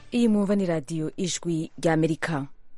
iyi mwumva ni radiyo ijwi ry'amerika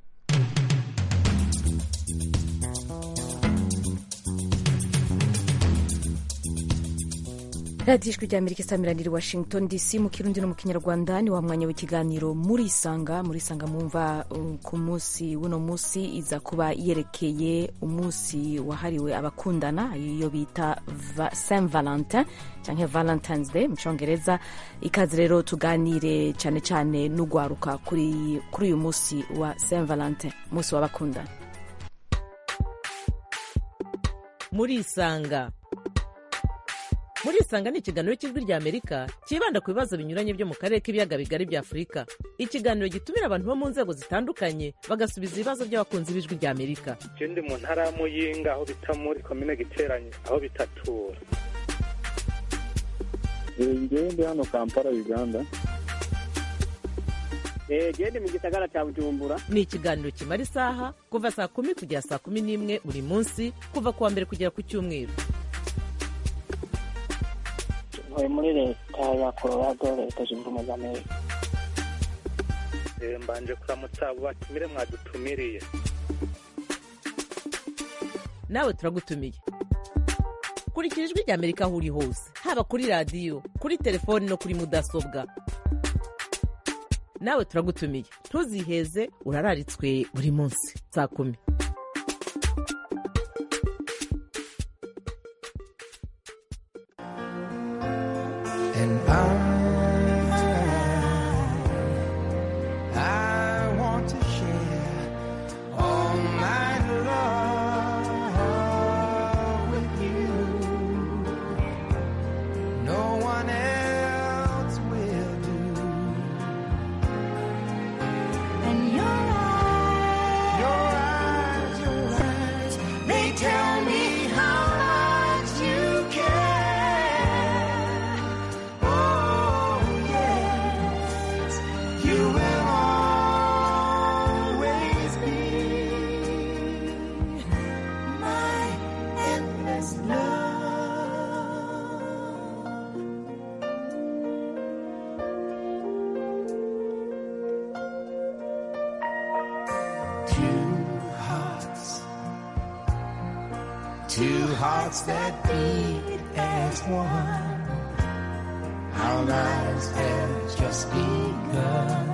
radiyo ijwi ry'amerika isamiraniye washington dc mu kirundi no mu kinyarwanda ni wa mwanya w'ikiganiro muri isanga muri isanga mwumva uh, ku munsi w'uno munsi iza kuba yerekeye umunsi wahariwe abakundana iyo bita Va- saint valentin cyangwa valentines day mu cyongereza ikaze rero tuganire cyane cyane n'ugwaruka kuri kuri uyu munsi wa saint valentin umunsi w'abakundana murisanga murisanga ni ikiganiro cy'ijwi rya amerika cyibanda ku bibazo binyuranye byo mu karere k'ibiyaga bigari bya afurika ikiganiro gitumira abantu bo mu nzego zitandukanye bagasubiza ibibazo by'abakunzi b'ijwi rya amerika je ndi mu ntara ya muyinga aho bita muri komine giteranye aho bitatura ngewe ndi hano kampala uganda gende mu gisagara cya bujumbura ni ikiganiro kimara isaha kuva saa kumi kugera saa kumi n'imwe buri munsi kuva ku wa mbere kugera ku cyumweru ntuye muri leta ya colorado leta zunze ubumwe za amerika Eh, mbanje kuramutsa abo batumire mwadutumiriye nawe turagutumiye kurikira ijwi rya amerika aho uri hose haba kuri radiyo kuri telefoni no kuri mudasobwa nawe turagutumiye ntuziheze urararitswe buri munsi saa kumi And I, I want to share all my love with you. No one else will do. And your eyes, your eyes, your eyes, they tell me how much you care. Oh, yes, you will always be my endless love. Two hearts, two hearts that beat as one. Our lives have just begun.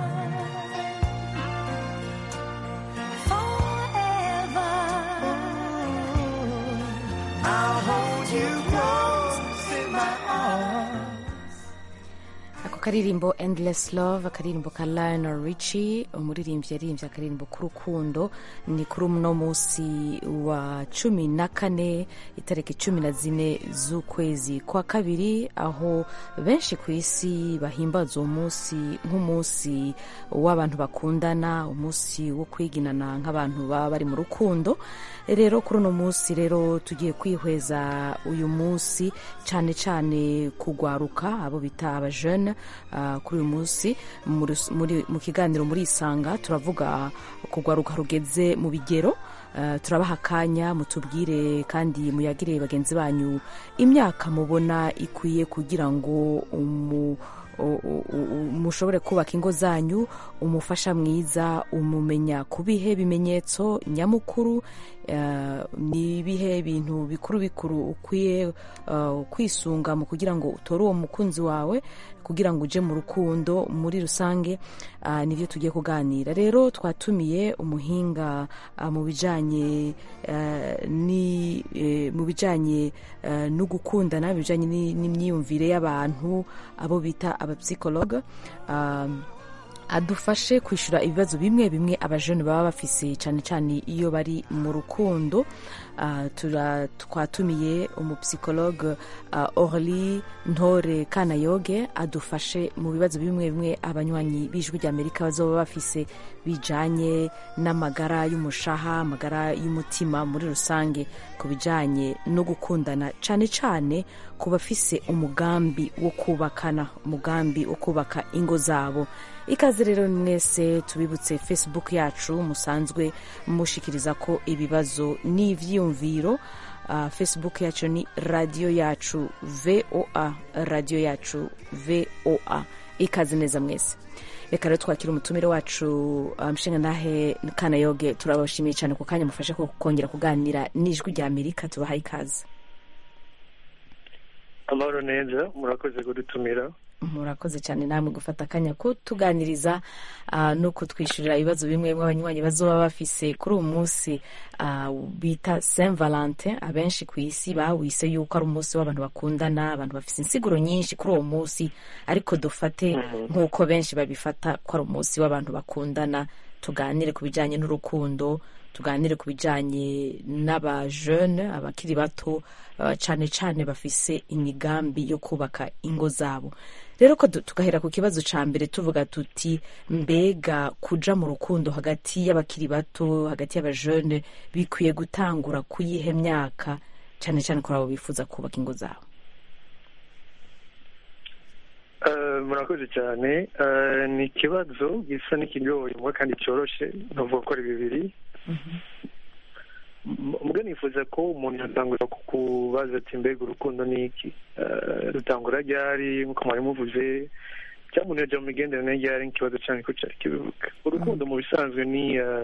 Forever, I'll hold you close in my arms. ako karirimbo endless love akaririmbo ka lionel richie umuririmbyi yaririmbye akaririmbo k'urukundo ni kuri uno munsi wa cumi na kane itariki cumi na zine z'ukwezi kwa kabiri aho benshi ku isi bahimbaza uwo munsi nk'umunsi w'abantu bakundana umunsi wo kwiginana nk'abantu baba bari mu rukundo rero kuri uno munsi rero tugiye kwihweza uyu munsi cyane cyane kugwaruka abo bita abajene ah, kuri uyu munsi mu rus- muri- mu kiganiro muri isanga turavuga kugwaruka rugeze mu bigero Ah, turabaha akanya mutubwire kandi muyagire bagenzi banyu imyaka mubona ikwiye kugira ngo umu u- u- u- mushobore kubaka ingo zanyu umufasha mwiza umumenya ku bihe bimenyetso nyamukuru eh, ni ibihe bintu bikuru bikuru ukwiye eh, kwisunga mu kugira ngo utore uwo mukunzi wawe kugira ngo uje mu rukundo muri rusange ah, nibyo tugiye kuganira rero twatumiye umuhinga ah, mu bijanye eh, ni eh, mu bijanye eh, no gukundana bijanye ni- n'imyiyumvire y'abantu abo bita abapsikologe um, adufashe kwishyura ibibazo bimwe bimwe abajene baba bafise cyane cyane iyo bari mu rukundo Ah, tura- twatumiye umupsikologe uh, orly ntore kanayoge adufashe mu bibazo bimwe bimwe abanywanyi b'ijwi ry'amerika bazoba bafise bijanye n'amagara y'umushaha amagara y'umutima muri rusange ku bijanye no gukundana cyane cyane ku bafise umugambi wo kubakana umugambi wo kubaka ingo zabo ikaze rero mwese tubibutse facebook yacu musanzwe mushikiriza ko ibibazo n'ivyiyumviro uh, facebook yacu ni radiyo yacu voa radiyo yacu voa ikaze neza mwese reka rero twakira umutumire wacu uh, mshinga ntahe kanayoge turabashimiye cyane ku kanya mufashe ko kongera kuganira n'ijwi rya amerika tubahaye ikaze amahoro neza murakoze kudutumira murakoze cyane namwe gufata akanya ko tuganiriza uh, no kutwishyurira ibibazo bimwe bimwe abanywanyi bazoba bafise kuri uwo munsi uh, bita saint valentin abenshi ku isi bawise yuko ari umunsi w'abantu bakundana abantu bafise insiguro nyinshi kuri uwo munsi ariko dufate nk'uko benshi babifata ko ari umunsi w'abantu bakundana tuganire ku bijyanye n'urukundo tuganire ku bijyanye n'abajene abakiri bato uh, cyane cyane bafise imigambi yo kubaka ingo zabo rero ko du- tugahera ku kibazo ca mbere tuvuga tuti mbega kuja mu rukundo hagati y'abakiri bato hagati y'abajene bikwiye gutangura kuyihe myaka cyane cyane kuri abo bifuza kubaka ingo zabo Eh, murakoze cyane Eh, ni ikibazo gisa n'ikigoye mwe kandi cyoroshe navuga ko ari bibiri M- mbwa nifuza ko umuntu yatangura kukubaza ati mbega urukundo ni iki Eh, rutangura ryari nk'uko mwari muvuze cyangwa umuntu yajya mu migenderanire ryari nk'ikibazo cyane ko cyari kibivuga urukundo mu bisanzwe ni eh,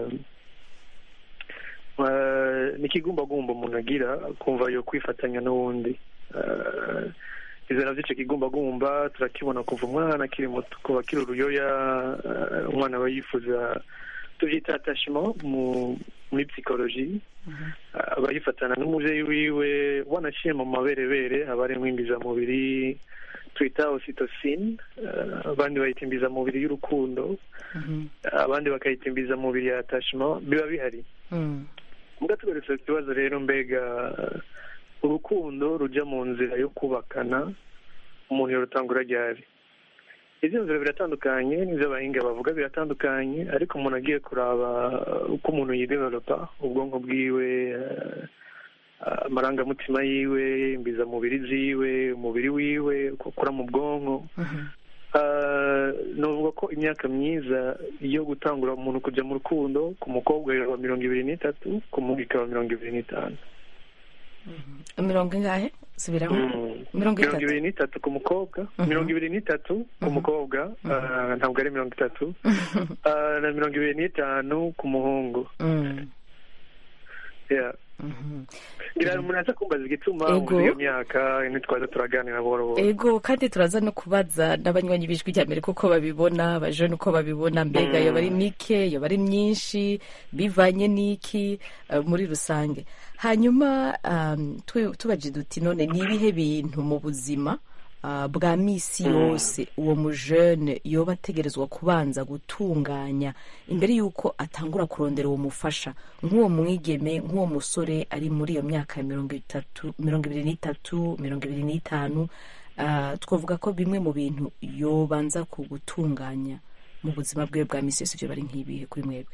eh, ni ikigumbagumba umuntu agira akumva yo kwifatanya n'uwundi Eh, izo navyo ico kigumbagumba turakibona kuva umwana akiri muto kuva akiri uruyoya eh, umwana aba yifuza tuvyita attachement mu muri psychologie aba yifatana n'umuvyeyi wiwe wanaciye mu maberebere aba ari mw'imbizamubiri twita ocytocine eh, abandi bayita imbizamubiri y'urukundo abandi bakayita imbizamubiri ya attachement biba bihari Mm. mbwa tugarutse ku kibazo rero mbega eh, urukundo rujya mu nzira yo kubakana umuntu yorutangura ryari izi nzira biratandukanye n'ibyo abahinga bavuga biratandukanye ariko umuntu agiye kuraba eh, uko umuntu yidevelopa ubwonko bwiwe eh, amarangamutima yiwe imbizamubiri ziwe umubiri wiwe uko akora mu bwonko Ah, novuga ko imyaka myiza yo gutangura umuntu kujya mu rukundo ku mukobwa iraba mirongo ibiri n'itatu ku muhungu ikaba mirongo ibiri n'itanu mirongo ingahe subiramo Mm. mirongo mirongo itatu ibiri n'itatu ku mukobwa mirongo ibiri n'itatu ku mukobwa ah, ntabwo ari mirongo itatu Ah, na mirongo ibiri n'itanu ku muhungu Mm. Yeah. Mhm. ngira umuntu aza kumbaza igituma Ego. uzi iyo myaka ntitwaza turaganira buhoro buhoro ego kandi turaza no kubaza n'abanywanyi b'ijwi rya amerika uko babibona abajene uko babibona mbega Mm. yoba ari mike yoba ari myinshi bivanye n'iki eh, muri rusange hanyuma um, twe- tubaje duti none ni ibihe bintu mu buzima ah, bwa misi yose uwo mujene yoba ategerezwa kubanza gutunganya imbere y'uko atangura kurondera uwo mufasha nk'uwo mwigeme nk'uwo musore ari muri iyo myaka ya mirongo itatu mirongo ibiri n'itatu mirongo ibiri n'itanu ah, twavuga ko bimwe mu bintu yobanza ku gutunganya mu buzima bwe bwa misi yose ibyo bari nk'ibihe kuri mwebwe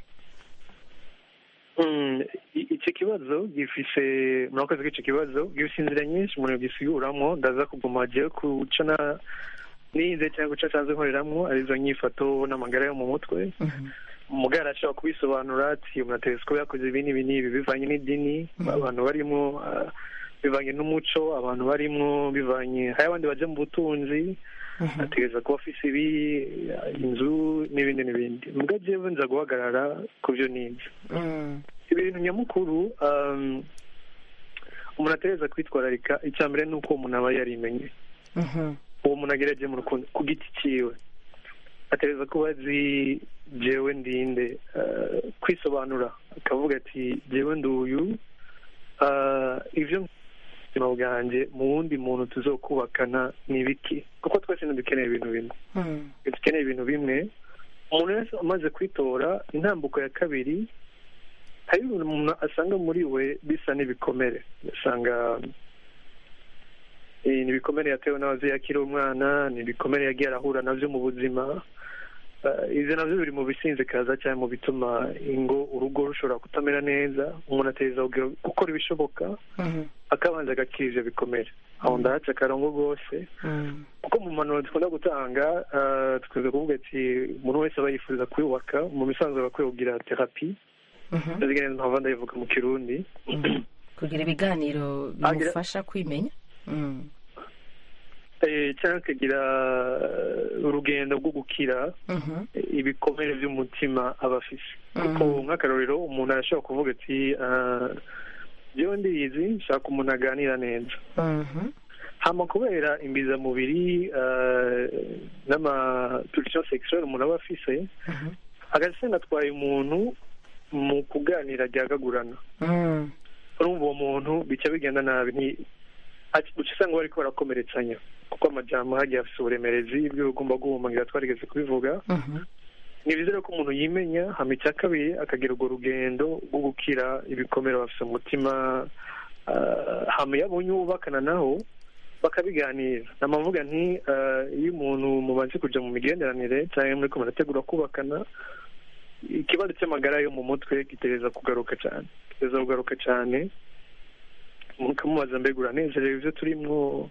Mm, i- iki kibazo gifise murakoze ko icyo kibazo gifise inzira nyinshi umuntu yogisiguramo ndaza kuguma jewe kuca na nize cyangwa guca asanzwe nkoreramwo arizo nyifato n'amagara yo mu mutwe umugara ashobora kubisobanura ati umuntu ategetse ko yakoze ibi n'ibi n'ibi bivanye n'idini abantu barimo ah, bivanye n'umuco abantu barimo bivanye hari abandi baje mu butunzi ategereza kuba afise ibi inzu n'ibindi n'ibindi mbwa jewe nza guhagarara ku byo nize ibintu nyamukuru um, umuntu ategereza kwitwararika icya mbere ni uko umuntu aba yarimenye uwo muntu agerageje mu rukundo ku giti cyiwe ategereza kuba azi jewe ndinde uh, kwisobanura akavuga ati jewe nduyu uh, ivyo mu buzima bwanjye mu wundi muntu tuzokubakana ni ibiki kuko twese ntidukeneye ibintu bimwe dukeneye ibintu bimwe umuntu wese amaze kwitora intambuko ya kabiri hari ibintu umuntu asanga muri we bisa n'ibikomere ugasanga eh, ni ibikomere yatewe n'ababyeyi akiri umwana ni ibikomere yagiye arahura navyo mu buzima Eh, ivyo navyo biri mu bisinzikaza cyangwa mu bituma ingo urugo rushobora kutamera neza umuntu ategereza kugira- gukora ibishoboka akabanza agakira ivyo bikomere aho ndahaca akarongo rwose kuko mu mpanuro dukunda gutanga eh, dukunze kuvuga ati umuntu wese aba yifuza kwiyubaka mu misanzu aba akwiye kugira terapi ndazigeneza mpamvu ndayivuga mu kirundi kugira ibiganiro Agira- bimufasha kwimenya Mm. eh, cyangwa akagira eh, urugendo rwo gukira Mhm. ibikomere by'umutima aba afise Mhm. kuko nk'akarorero umuntu arashobora kuvuga ati ah, jewe ndiyizi nshaka umuntu aganira neza Mhm. hama kubera imbizamubiri ah, n'amapulsion sexuelle umuntu aba afise Mhm. agasenda atwaye umuntu mu kuganira ryagagurana Mm. urumva uwo muntu bica bigenda nabi nti ati- uca usanga bariko barakomeretsanya kuko amajambo hagiye afise uburemerezi ibyo ugomba guhumangira twarigeze kubivuga Mhm. ni byiza rero ko umuntu yimenya hama icya kabiri akagira urwo rugendo rwo gukira ibikomere bafise umutima ah, hama iyo abonye uwubakana naho bakabiganira namavuga nti ah, iyo umuntu mubanze kuja mu migenderanire cyangwa muriko murategura kubakana ikibazo cy'amagara yo mu mutwe gitereza kugaruka cyane gitereza kugaruka cyane mukamubaza mbega uranezerewe ibyo turimwo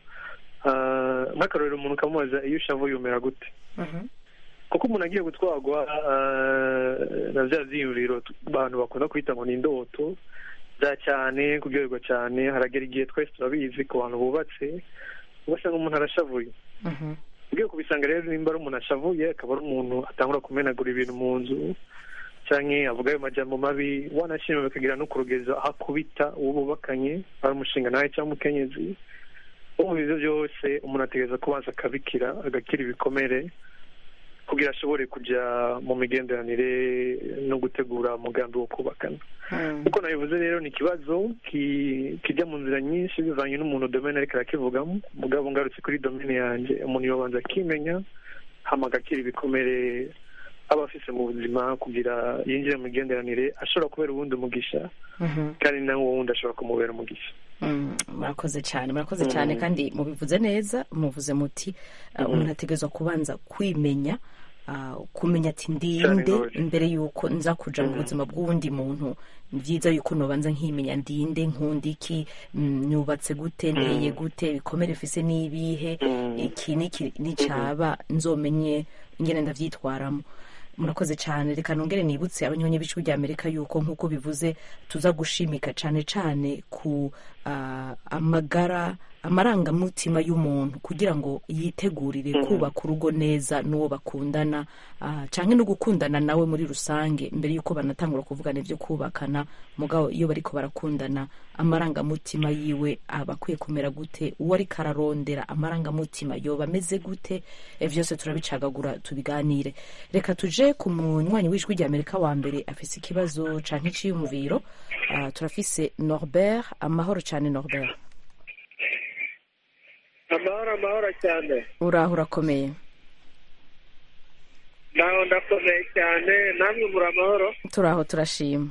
ah, nk'akarorero umuntu ukamubaza iyo ushavu yumera gute Mhm. kuko umuntu agiye gutwarwa ah, na bya byiyumviro tu- abantu bakunda kwita ngo ni indoto bya cyane kuryoherwa cyane haragera igihe twese turabizi ku bantu bubatse ugasanga umuntu arashavuye Mhm. ugiye kubisanga rero nimba ari umuntu ashavuye akaba ari umuntu atangura kumenagura ibintu mu nzu canke avuga ayo majambo mabi wanashima bikagira no kurugeza aho akubita uwo bubakanye ari umushinga nawe cyangwa umukenyezi ubu ivyo byose umuntu ategereza kubanza akabikira agakira ibikomere kugira ashobore kuja mu migenderanire no gutegura umugambi wo kubakana Mm. uko nabivuze rero ni ikibazo ki- kijya mu nzira nyinshi bivanye n'umuntu domene ariko arakivugamo mugabo ngarutse kuri domene yanjye umuntu yobanza akimenya hama agakira ibikomere aba afise mu buzima kugira yinjire mu migenderanire ashobora kubera uwundi umugisha Mhm. kandi nawe uwo wundi ashobora kumubera umugisha Mm, murakoze cyane murakoze cyane kandi mubivuze neza muvuze muti uh, umuntu ategerezwa kubanza kwimenya uh, kumenya ati ndinde Cyane rwose. mbere yuko nza kuja mu buzima bw'uwundi muntu ni byiza yuko nobanza nkimenya ndinde nkunda iki mm, nubatse gute nteye gute ibikomere mfise n'ibihe iki niki nicaba nzomenye ingene ndavyitwaramo murakoze cyane reka nongere nibutse abanyonyi b'ijwi rya amerika yuko nk'uko bivuze tuza gushimika cyane cyane ku ah, amagara amarangamutima y'umuntu kugira ngo yitegurire kubaka urugo neza n'uwo bakundana ah, canke no gukundana nawe muri rusange mbere y'uko banatangura kuvugana ibyo kubakana mugabo iyo bariko barakundana amarangamutima yiwe aba akwiye kumera gute uwo ariko ararondera amarangamutima yoba ameze gute Eh, vyose turabicagagura tubiganire reka tuje ku munywanyi w'ijwi rya amerika wa mbere afise ikibazo canke iciyumviro Ah, turafise norbert amahoro cane norbert amahoro amahoro cyane uraho urakomeye naho ndakomeye cyane namwe muri amahoro turaho turashima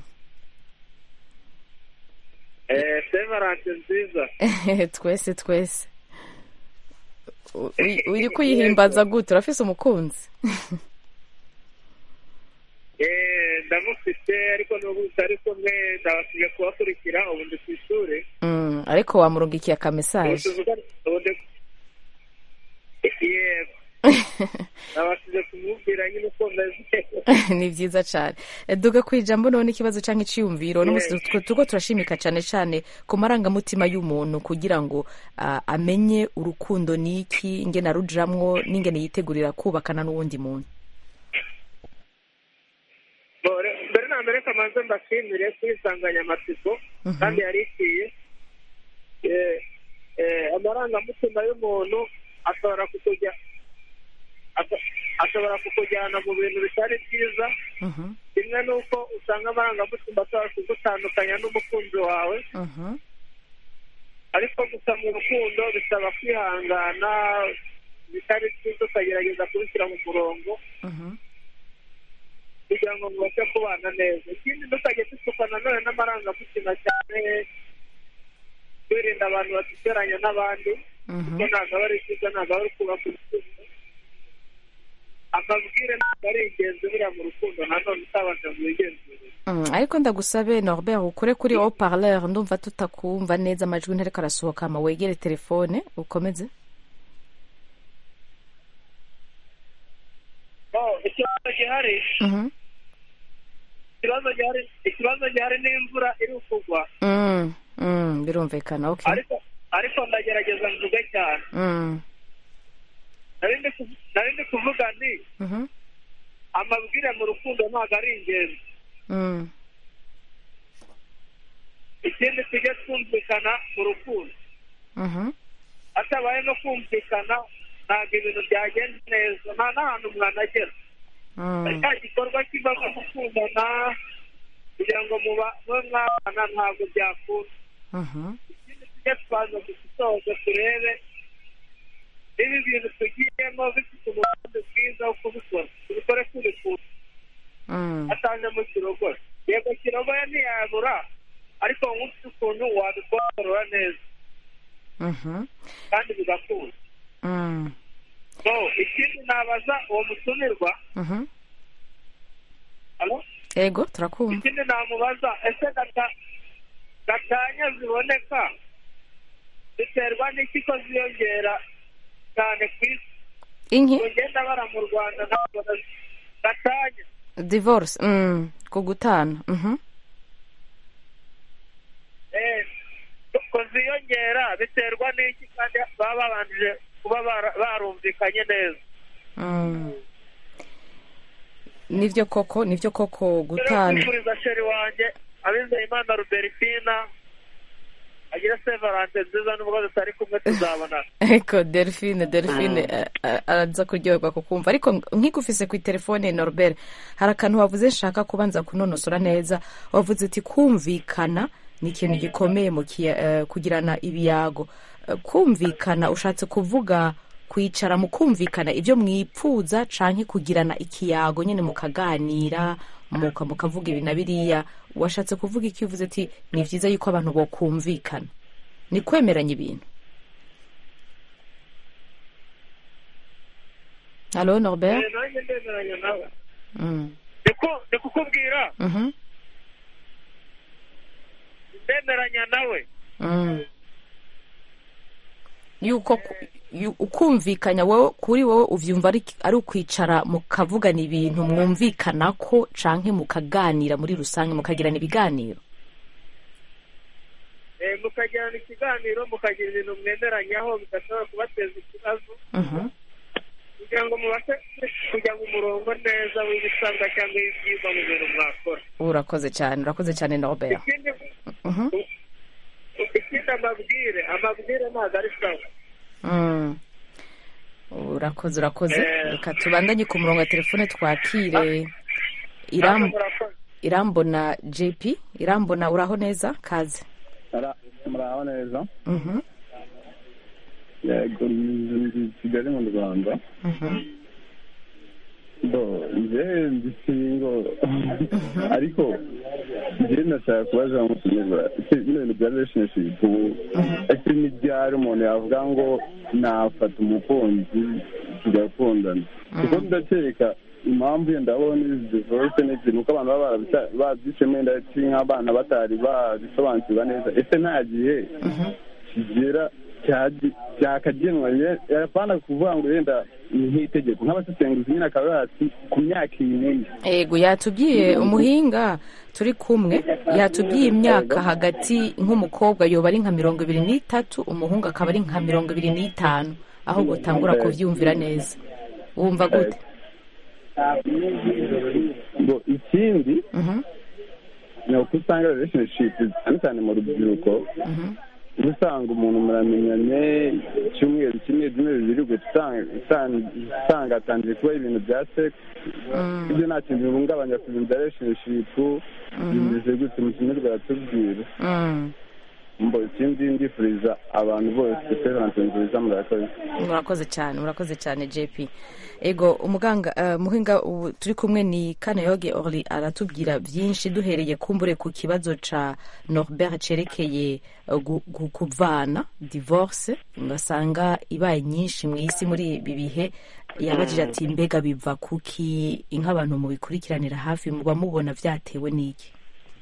eh sevarante nziza twese twese U- uri- uri kuyihimbaza gute urafise umukunzi eh ndamufite ariko n'ubu tutari kumwe ndabasigaye kubakurikira ubu ndi ku ishuri Mm, ariko wamurungikiye akamesaje Ubu- ubu ndi- yego nabashije kumubwira nyine uko meze ni byiza cyane duga ku ijambo none ikibazo cyangwa iciyumviro n'umunsi twe turiko turashimika cyane cyane ku marangamutima y'umuntu kugira ngo ah, amenye urukundo ni iki ingene arujamwo n'ingene yitegurira kubakana n'uwundi muntu Bore- mbere na mbere kamanze mbashimire kuri insanganyamatsiko kandi yari ikwiye Eh, eh, amarangamutima y'umuntu ashobora kukujya asho- ashobora kukujyana mu bintu bitari byiza Mhm, kimwe n'uko usanga amarangamutima ashobora kugutandukanya n'umukunzi wawe mhm, ariko gusa mu rukundo bisaba kwihangana bitari byiza ukagerageza kubishyira mu murongo mhm, kugira ngo mubashe kubana neza ikindi ntukajye dusukwa nanone n'amarangamutima cyane twirinda abantu baduteranya n'abandi mhm. kuko ntabwo aba ari byiza ntabwo aba ari kubaka urukundo amabwire ntabwo ari ingenzi buriya mu rukundo nanone utabanje ngo wigenzure Mm, ariko ndagusabe norbert ukure kuri haut parleur ndumva tutakumva neza amajwi ntariko arasohoka ama wegere telefone ukomeze Oh, ikibazo gihari Mhm. ikibazo gihari ikibazo gihari n'imvura iri kugwa Mm, mm, birumvikana okay ariko ariko ndagerageza mvuge cyane Mm, nari ndi ku- nari ndi kuvuga nti Mhm. amabwire mu rukundo ntabwo ari ingenzi Mm. ikindi tujye twumvikana mu rukundo Mhm. hatabaye no kumvikana ntabwo ibintu byagenda neza nta n'ahantu mwanagera Mm. cya gikorwa kivamo gukundana kugira ngo muba mube mwabana ntabwo byakunda Mhm. ikindi tujye twaza gusoza turebe niba ibintu tugiyemo bifite umugambi mwiza wo kubikora tubikore tubikunda Mm. atajemo kirogoye yego kirogoye ntiyabura ariko nk'ufite ukuntu wabikora neza Mhm. kandi bigakunda Mm. so ikindi nabaza uwo mutumirwa Mhm. alo ego turakumva ikindi namubaza ese gata- gatanya ziboneka biterwa n'iki ko ziyongera cyane ku isi inki ngo ngenda bara mu rwanda ntabwo nazi- gatanya divorce mm. ku gutana Mhm. eh, ko ziyongera biterwa n'iki kandi baba babanje kuba bara- barumvikanye neza Mm. nivyo koko nivyo koko rero gutana kwifuriza sheri wanjye abizeyimana ruberifina agire sevarante nziza nubwo tutari kumwe tuzabonana eko delphine delphine eh, eh, araza kuryoherwa kukumva ariko nkigufise ku telefone norbert hari akantu wavuze nshaka kubanza kunonosora neza wavuze uti kumvikana ni ikintu gikomeye mu kiya- eh, kugirana ibiyago Eh, kumvikana ushatse kuvuga kwicara mu kumvikana ibyo mwipfuza canke kugirana ikiyago nyene mukaganira muka mukavuga ibi na biriya washatse kuvuga iki uvuze ati ni vyiza yuko abantu bokumvikana ni kwemeranya ibintu Allô, Norbert Eh, nanjye ndemeranya nawe mm. Ndiku- ndi kukubwira Mhm. ndemeranya nawe Mm. yuko ku- yu- ukumvikanya wowe kuri wowe uvyumva ari ari ukwicara mukavugana ibintu mwumvikanako canke mukaganira muri rusange mukagirana ibiganiro Eh, mukagirana ikiganiro mukagira ibintu mwemeranyaho bidashobora kubateza ikibazo Mhm. kugira ngo mubashe kujya mu murongo neza w'ibisabwa cyangwa w'ibyigwa mu bintu mwakora urakoze cyane urakoze cyane Norbert ikindi Mhm. ikindi amabwire amabwire ntabwo ari sawa Mm. urakoze urakoze Eh. reka tubandanye ku murongo wa telefone twakire Namwe Iram, murakoze irambona jp irambona uraho neza kaze Ara- muraho neza Mhm. yego ndi kigali mu rwanda Mhm. bo njyewe ndi singo ariko njyewe ndashaka kubaza mutumirwa ese bino bintu bya relationship ubu ese ni ryari umuntu yavuga ngo nafata umukunzi tugakundana kuko ndakeka impamvu yenda abona izi divorce n'ibyo ni uko abantu baba barabita- babyicemo yenda ati nk'abana batari babisobanukirwa neza ese nta gihe kigera cyagi- cyakagenwa ye- yapana kuvuga ngo yenda ni nk'itegeko nk'abasesenguzi nyine akaba yati ku myaka iyi n'iyi ego yatubwiye umuhinga turi kumwe yatubwiye imyaka hagati nk'umukobwa yoba ari nka mirongo ibiri n'itatu umuhungu akaba ari nka mirongo ibiri n'itanu aho gutangura kubyumvira neza wumva gute ngo ikindi Mhm, ni uko usanga relationship cyane cyane mu rubyiruko mhm, uba usanga umuntu muramenyanye icyumweru kimwe ibyumweru bibiri ugahita usanga- usanga- usanga hatangiye kuba ibintu bya sex mm, ibyo nta kintu bihungabanya ku bintu bya relationship bimeze gute mu kinyarwanda tubwira mm. mbo ikindi ndifuriza abantu bose peranse nziza murakoze murakoze cyane murakoze cyane jp ego umuganga uh, muhinga ubu turi kumwe ni kanayoge orly aratubwira byinshi duhereye kumbure ku kibazo ca norbert cerekeye uh, gu- gu- kuvana divorce basanga ibaye nyinshi mu isi muri ibi bihe yabajije ati mbega biva kuki nk'abantu mubikurikiranira hafi muba mubona vyatewe n'iki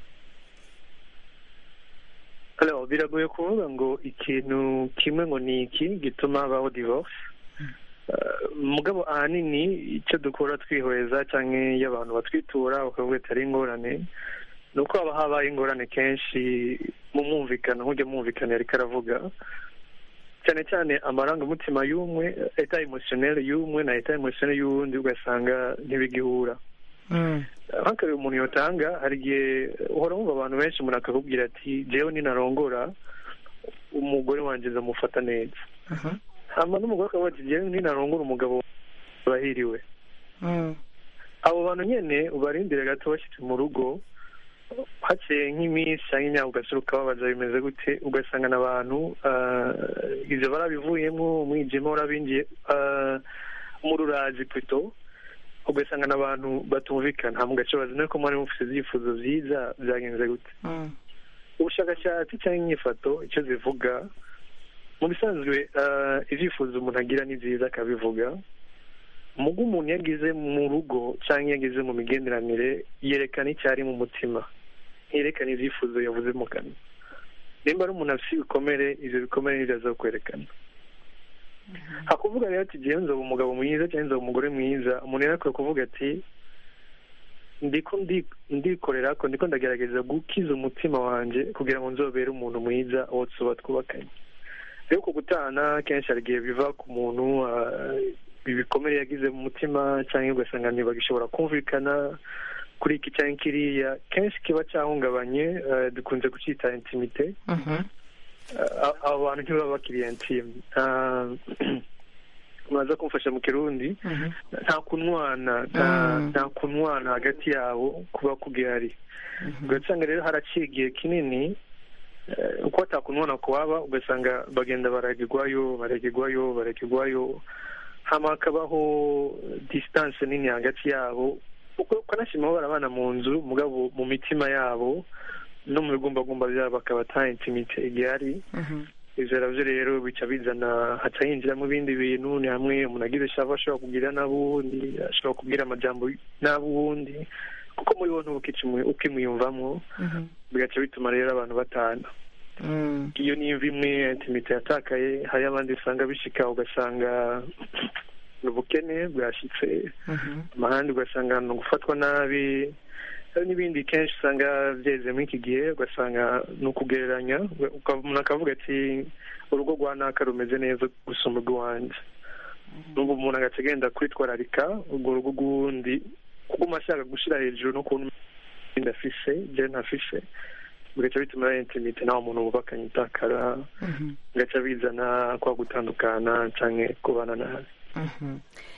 Alors, biragoye kuvuga ngo ikintu kimwe ngo ni iki gituma habaho divorce Eh, mugabo ahanini icyo dukora twihweza cyangwa iyo abantu batwitura bakavuga ati ari ingorane ni uko haba habaye ingorane kenshi mu mwumvikano nk'ujya mwumvikana ariko aravuga cyane cyane amarangamutima y'umwe eta emotionelle y'umwe na eta emotionelle y'uwundi ugasanga ntibigihura Mm. nk'akarere umuntu yotanga hari igihe uhora wumva abantu benshi umuntu akakubwira ati jewe ninarongora umugore wanjye nzamufata neza Mhm. hama n'umugore akavuga ati jewe ninarongora umugabo bahiriwe Mm. abo bantu nyene ubarindire gato bashyitse mu rugo hakeye nk'iminsi cyangwa imyaka ugasura ukababaza bimeze gute ugasanga n'abantu ah, ivyo barabivuyemo umwijima urabinjiye ah, mu rurazi plutôt ugasanga n'abantu batumvikana hama ugaca baza ko mwari mufite ibyifuzo vyiza vyagenze gute Mm. ubushakashatsi cyangwa inyifato icyo zivuga mu bisanzwe ah, ibyifuzo umuntu agira ni byiza akabivuga mugo umuntu yagize mu rugo cyangwa yagize mu migenderanire yerekana icyo ari mu mutima ntiyerekana ibyifuzo yavuze mu kanwa nimba ari umuntu afite ibikomere ibyo bikomere nibyo aza kwerekana hakuvuga rero ati jyewe nzoba umugabo mwiza cyangwa nzoba umugore mwiza umuntu yari akwiye kuvuga ati ndiko ndi- ndikorera ko ndiko ndagerageza gukiza umutima wanjye kugira ngo nzobere umuntu mwiza uwo tuba twubakanye rero ku gutana kenshi hari igihe biva ku muntu ah, ibikomere yagize mu mutima cyangwa ugasanga ntibagishobora kumvikana kuri iki cyangwa kiriya kenshi kiba cyahungabanye ah, dukunze kucyita intimite Mhm. Ah, abo bantu ntibaba bakiri intime Ah, muraza kumfasha mu kirundi Mhm. nta kunwana nta Mm. nta kunwana hagati yabo kuba kugihari ugasanga rero haraciye igihe kinini eh, uko atakunwana kuwaba ugasanga bagenda baragirwayo baragirwayo baragirwayo hama hakabaho distance nini hagati yabo uko ukanashima barabana mu nzu mugabo mu mitima yabo no mu bigumbagumba byabo bakaba ata intimite igihari Mhm. ivyo navyo rero bica bizana haca hinjiramo ibindi bintu ni hamwe umuntu agize shava ashobora kugira n'abundi ashobora kubwira amajambo n'abundi kuko muri bo ntubukica ukimwiyumvamwo Mhm. bigaca bituma rero abantu batana Mm. iyo nimva imwe intimite yatakaye hari abandi usanga bishika ugasanga ni ubukene bwashitse Mhm. amahandi ugasanga ni ugufatwa nabi hari n'ibindi kenshi usanga byeze muri iki gihe ugasanga ni ukugereranya uka- umuntu akavuga ati urugo rwa naka rumeze neza gusumba urw'iwanjye n'ubwo umuntu agaca agenda kwitwararika urwo rugo rw'uwundi kuguma ashaka gushyira hejuru no kubona undi afise je ntafise bigaca bituma rero intimite nawe umuntu bubakanye itakara Mhm. bigaca bizana kwa gutandukana canke kubana nabi Mhm.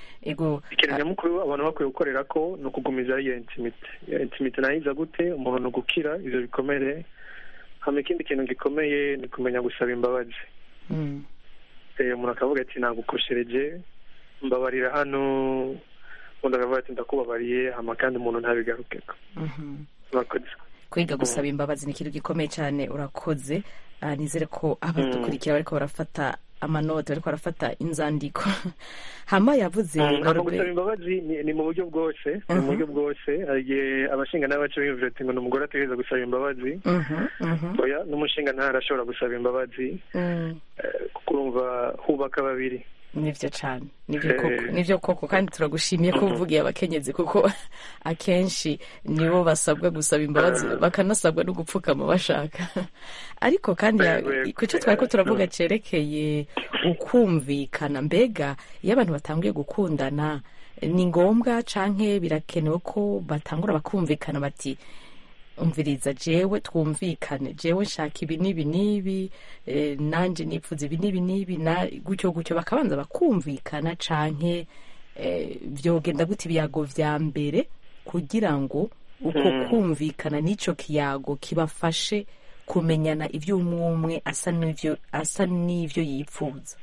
ego ikintu nyamukuru abantu bakwiye gukorera ko ni ukugumiza iyo intimite iyo intimite nayo iza gute umuntu ni ugukira ivyo bikomere hama ikindi kintu gikomeye ni kumenya gusaba imbabazi Mm. Eh, umuntu akavuga ati nagukoshereje mbabarira hano undi akavuga ati ndakubabariye hama kandi umuntu ntabigarukeko Mhm. murakoze kwiga gusaba imbabazi ni ikintu gikomeye cyane urakoze Ah, nizere ko abadukurikira bariko barafata amanote bariko barafata inzandiko hama yavuze ntabwo Norbe- gusaba imbabazi ni- ni mu buryo bwose ni mu buryo bwose hari igihe abashinga n'abaca biyumvira ati ngo ni umugore ategereza gusaba imbabazi Mhm, mhm, oya n'umushinga ntarashobora gusaba imbabazi mm. eh, kuko urumva hubaka babiri nivyo cane nivyo Eh. koko nivyo koko kandi turagushimiye ko uvugiye abakenyezi kuko akenshi nibo basabwa gusaba imbabazi Ah. bakanasabwa no gupfukama bashaka ariko kandi ya- Yego, yego. ku cyo twari ko turavuga cerekeye ukumvikana mbega iyo abantu batanguye gukundana ni ngombwa canke birakenewe ko batangura bakumvikana bati umviriza jewe twumvikane jewe nshaka ibi n'ibi n'ibi eh, nanje nipfuza ibi n'ibi n'ibi na gutyo gutyo bakabanza bakumvikana canke eh, vyogenda gute ibiyago vya mbere kugira ngo uko Mm. kumvikana n'ico kiyago kibafashe kumenyana ivyo umwe umwe asa n'ivyo asa n'ivyo yipfuza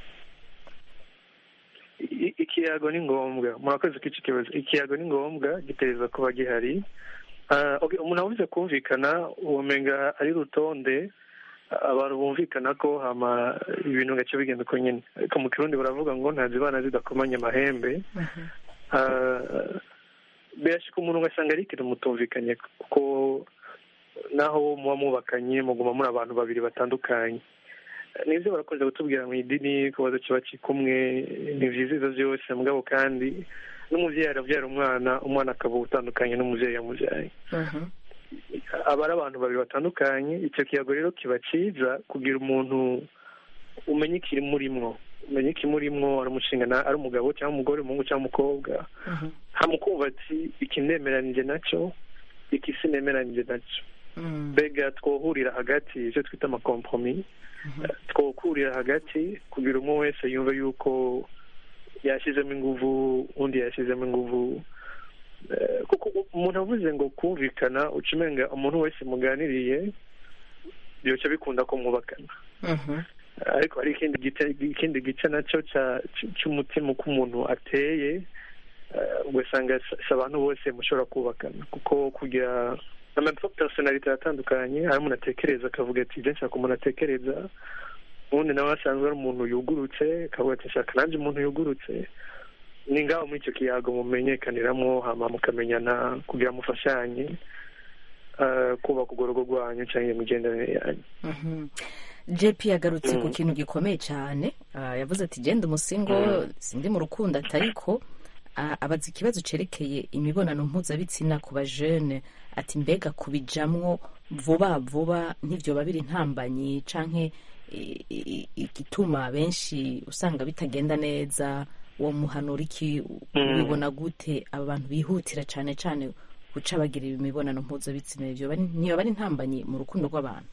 I- ikiyago ni ngombwa murakoze ko iki kibazo ikiyago ni ngombwa gitereza kuba gihari Ah, okay, umuntu avuze kumvikana uwomenga ari rutonde abantu bumvikana ko hama ibintu gace bigenda uko nyine ariko mu kirundi baravuga ngo ntazibana zidakomanya amahembe Ah, birashika umuntu ugasanga ari ikintu mutumvikanye kuko naho muba mubakanye muguma muri abantu babiri batandukanye nibyo barakunze kutubwira mu idini ko baza kiba kumwe ni byiza ibyo byose mugabo kandi n'umubyeyi arabyara umwana umwana akaba utandukanye n'umubyeyi yamubyaye aba ari abantu babiri batandukanye icyo kiyago rero kiba cyiza kugira umuntu umenye ikiri murimwo umenye ikimurimwo ari umushingana ari umugabo cyangwa umugore umuhungu cyangwa umukobwa hamukumva ati iki nemeranije nacyo iki sinemeranije nacyo mbega twohurira hagati ivyo twita amakompromi twokurira hagati kugira umwe wese yumve yuko yashyizemo inguvu undi yashyizemo inguvu Eh, kuko umuntu avuze ngo kumvikana uca umenga umuntu wese muganiriye byoca bikunda ko mwubakana ariko hari ikindi gice ikindi gice nacyo cya- cy- cy'umutima uko umuntu ateye eh, ugasanga si si abantu bose mushobora kubakana kuko kugira amapersonalite atandukanye hari umuntu atekereza akavuga ati ibyo nshaka umuntu atekereza ubundi nawe asanzwe ari umuntu yugurutse akavuga ati nshaka nanjye umuntu yugurutse ni ngaho muri icyo kiyago mumenyekaniramo hama mukamenyana kugira mufashanye eh, kubaka urwo rugo rwanyu cyangwa imigenderanire yanyu Mhm. jp yagarutse ku kintu gikomeye cyane Ah, yavuze ati genda umusingo sindi mu rukundo atariko ah, abaza ikibazo cerekeye imibonano mpuzabitsina ku bajene ati mbega kubijamwo vuba vuba ntivyoba biri ntambanyi canke i- i- igituma benshi usanga bitagenda neza uwo muhanura iki ubibona gute aba bantu bihutira cane cane guca bagira imibonano mpuzabitsina ivyo bari- ntiyoba ari ntambanyi mu rukundo rw'abantu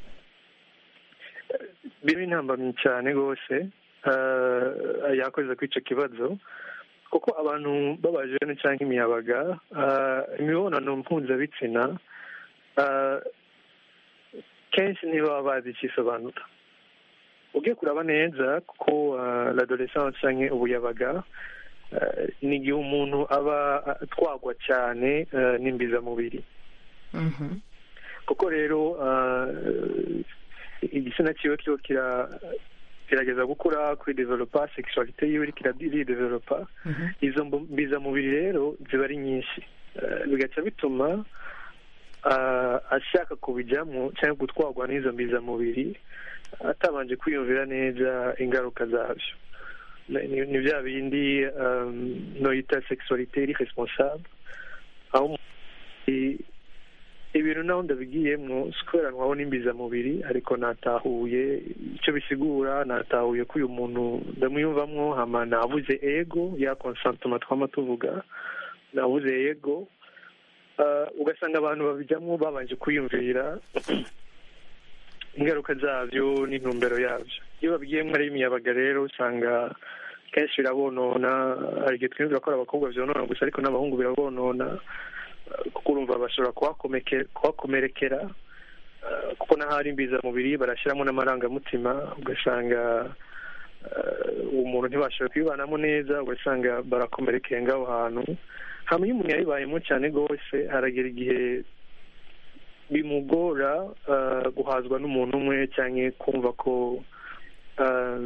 birimo intambamyi cyane rwose eh, yakoze kuri icyo kibazo kuko abantu b'abajene cyangwa imiyabaga eh, imibonano mpuzabitsina eh, kenshi ntibaba bazi ikisobanura ugiye kuraba neza kuko eh, l'adolescence cyangwa ubuyabaga eh, ni igihe umuntu aba atwagwa cyane eh, n'imbizamubiri Mhm. kuko rero eh, igitsina cyiwe kiba kira kirageza gukura kuri developa sexualite yiwe iriko iridevelopa Mhm. izo mbu- mbizamubiri rero ziba ari nyinshi Eh, bigaca bituma ah, ashaka kubijyamo cyangwa gutwarwa n'izo mbizamubiri atabanje kwiyumvira neza ingaruka zabyo Ni- ni ni bya bindi um, noyita sexualite iri responsable aho umuntu i- ibintu naho ndabigiyemwo si kubera nkabona imbizamubiri ariko natahuye icyo bisigura natahuye ko uyu muntu ndamwiyumvamwo hama navuze ego ya consentiment twama tuvuga navuze ego Ah, ugasanga abantu babijyamo babanje kwiyumvira ingaruka zabyo n'intumbero yabyo iyo babigiyemo ari imiyabaga rero usanga kenshi birabonona hari igihe twiyumvira ko ari abakobwa byonona gusa ariko n'abahungu birabonona Uh, kuko urumva bashobora kuhakomeke- kuhakomerekera Uh, kuko n'ahari imbizamubiri barashyiramo n'amarangamutima ugasanga uh, umuntu ntibashobora kubibanamo neza ugasanga barakomerekeye ngaho hantu hama iyo umuntu yabibayemo cyane rwose haragera igihe bimugora uh, guhazwa n'umuntu umwe cyangwa kumva ko uh,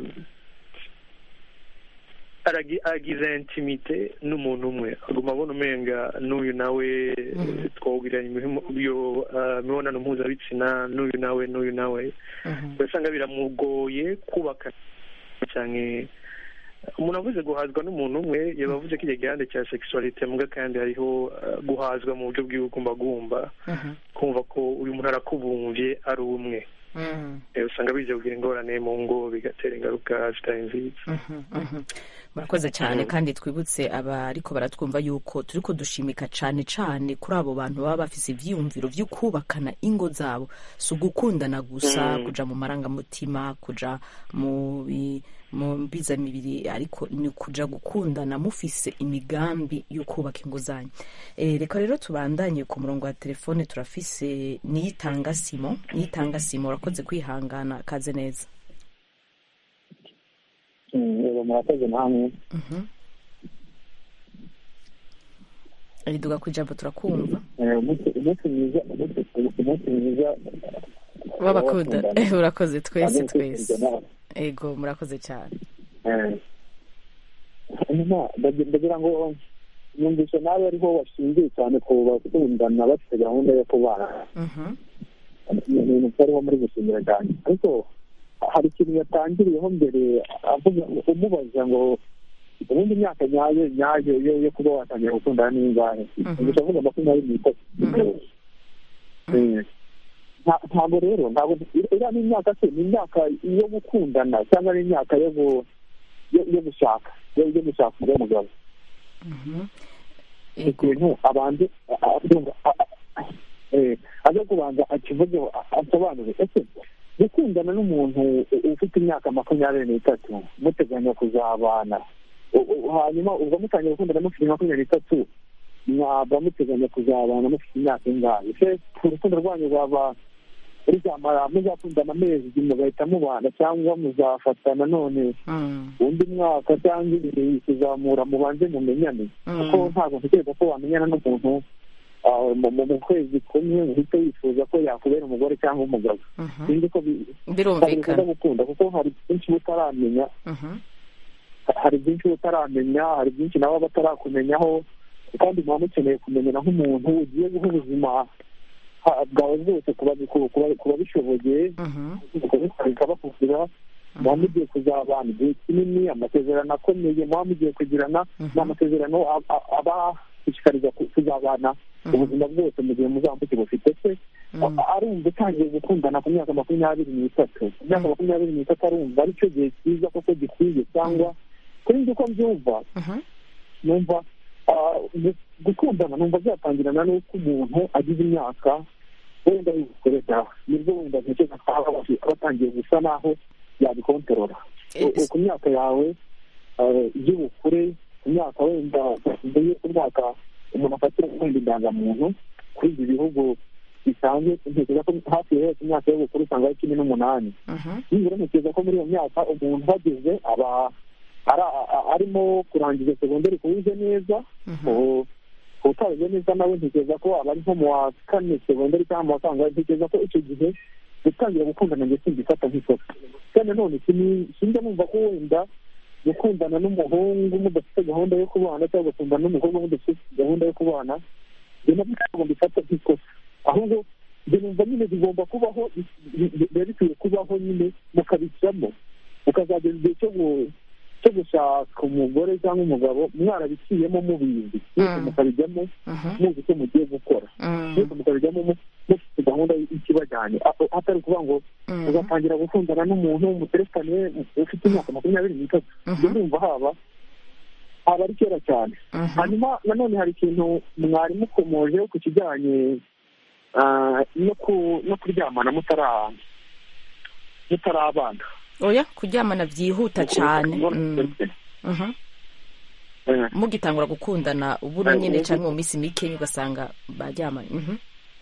aragi- agize intimite n'umuntu umwe aguma abona umenga n'uyu nawe twawugiranye imihimo- iyo uh, mibonano mpuzabitsina n'uyu nawe n'uyu nawe Mhm. ugasanga biramugoye kubaka cyane umuntu avuze guhazwa n'umuntu umwe yaba avuze ko igihe gihande cya sexualite muga kandi hariho uh, guhazwa mu buryo bw'igumbagumba Mhm. kumva ko uyu muntu arakubumvye ari umwe Mhm. Eh, usanga biza kugira ingorane mu ngo bigatera ingaruka zitari nziza Mhm, mhm. murakoze cyane kandi twibutse abariko baratwumva yuko turiko dushimika cane cane kuri abo bantu baba bafise ivyiyumviro vyo kubakana ingo zabo si ugukundana gusa Mm. kuja mu marangamutima kuja mu bi- mu mbizamibiri ariko ni kuja gukundana mufise imigambi yo kubaka ingo zanyu e, reka rero tubandanye ku murongo wa telefone turafise niyitanga simo niyitanga simo urakoze kwihangana kaze neza yego murakoze namwe Mhm. riduga ku ijambo turakumva Eh, umunsi umunsi mwiza umunsi umunsi mwiza w'abakunda w'abakundana. urakoze twese Kandi twese kwifuriza nawe. ego murakoze cyane Eh, hanyuma ndagira ndagira ngo numvise nawe ariho washingiye cyane ku bakundana bafite gahunda yo kubana Mhm. ni ibintu byariho muri gushimira cyane ariko hari ikintu yatangiriyeho mbere avuga umubaza ngo ubundi imyaka nyayo nyayo yo yo kuba watangira gukundana n'ingahe Mhm. gusa avuga makumyabiri n'itatu Mhm. Eh, nta- ntabwo rero ntabwo iriya ni imyaka se ni imyaka yo gukundana cyangwa ni imyaka yo gu- yo- yo gushaka yo yo gushaka umugore n'umugabo Ego. ikintu abanze abyumva aze kubanza akivugeho a- asobanure ese gukundana n'umuntu u- ufite imyaka makumyabiri n'itatu muteganya kuzabana U- u- hanyuma ubwo mutangiye gukundana mufite makumyabiri n'itatu mwaba muteganya kuzabana mufite imyaka ingahe se urukundo rwanyu rwaba ruzamara muzakundana amezi igihe mugahita mubana cyangwa muzafatana none Mm. undi mwaka cyangwa ibiri kuzamura mubanze mumenyane kuko ntabwo ntekereza ko wamenyana n'umuntu ah, mu- mu mu kwezi kumwe uhita wifuza ko yakubera umugore cyangwa umugabo Mhm. sinzi ko bi- ntabwo birumvikana bikunda gukunda kuko hari byinshi utaramenya Mhm. hari byinshi utaramenya hari byinshi nawe aba atarakumenyaho kandi muba mukeneye kumenyana nk'umuntu ugiye guha ubuzima ha- bwawe bwose ku babi- ku- ku babi- ku babishoboye Mhm. bikabakukira muba mugiye kuzabana igihe kinini amasezerano akomeye muba mugiye kugirana ni amasezerano a- a- abashishikariza ku- kuzabana ubuzima bwose mu gihe muzaba mukibufite se a- arumva utangiye gukundana ku myaka makumyabiri n'itatu ku myaka makumyabiri n'itatu arumva aricyo gihe cyiza koko gikwiye cyangwa kuri njye uko mbyumva Mhm. numva ah, gu- gukundana numva byatangirana n'uko umuntu agize imyaka wenda yikoresha nibwo wenda ntekereza ko aba aba atangiye gusa naho yabikontorora Eh, U- ku myaka yawe ah, y'ubukure ku myaka wenda mbere ku myaka umuntu afatira wenda indangamuntu kuri ibi bihugu bisanzwe ntekereza ko hafi ya yose imyaka y'ubukure usanga ari cumi n'umunani Mhm. nibura ntekereza ko muri iyo myaka umuntu uhageze aba ara- a- arimo kurangiza segonderi kuwize neza u- utabize neza nawe ntekereza ko aba ari nko mu wa kane segonderi cyangwa mu wa kangahe ntekereza ko icyo gihe gutangira gukundana njye simbifata nk'ikosa kandi nanone sini- sinjya numva ko wenda gukundana n'umuhungu mudafite gahunda yo kubana cyangwa gukundana n'umukobwa mudafite gahunda yo kubana njye nabyo ntabwo mbifata nk'ikosa ahubwo njye numva nyine bigomba kubaho bi- bi- biba bikwiye kubaho nyine mukabishyiramo mukazageza igihe cyo gu- cyo gushaka umugore cyangwa umugabo mwarabiciyemo mubizi mwese Mm. mukabijyamo Mhm. muzi icyo mugiye gukora Mm. mwese mukabijyamo mu- mufite gahunda y'ikibajyanye A- atari ukuvuga ngo Mhm. ugatangira gukundana n'umuntu muterekane ufite imyaka makumyabiri n'itatu Mhm. njye ndumva haba haba ari kera cyane Mhm. hanyuma nanone hari ikintu mwari mukomojeho ku kijyanye ah, no ku- no kuryamana mutara mutarabana oya kuryamana byihuta cyane Mm. Mhm. Eh, mugitangura gukundana ubura Eh, nyine eh, cyangwa mu minsi mike ugasanga baryamanye Mhm.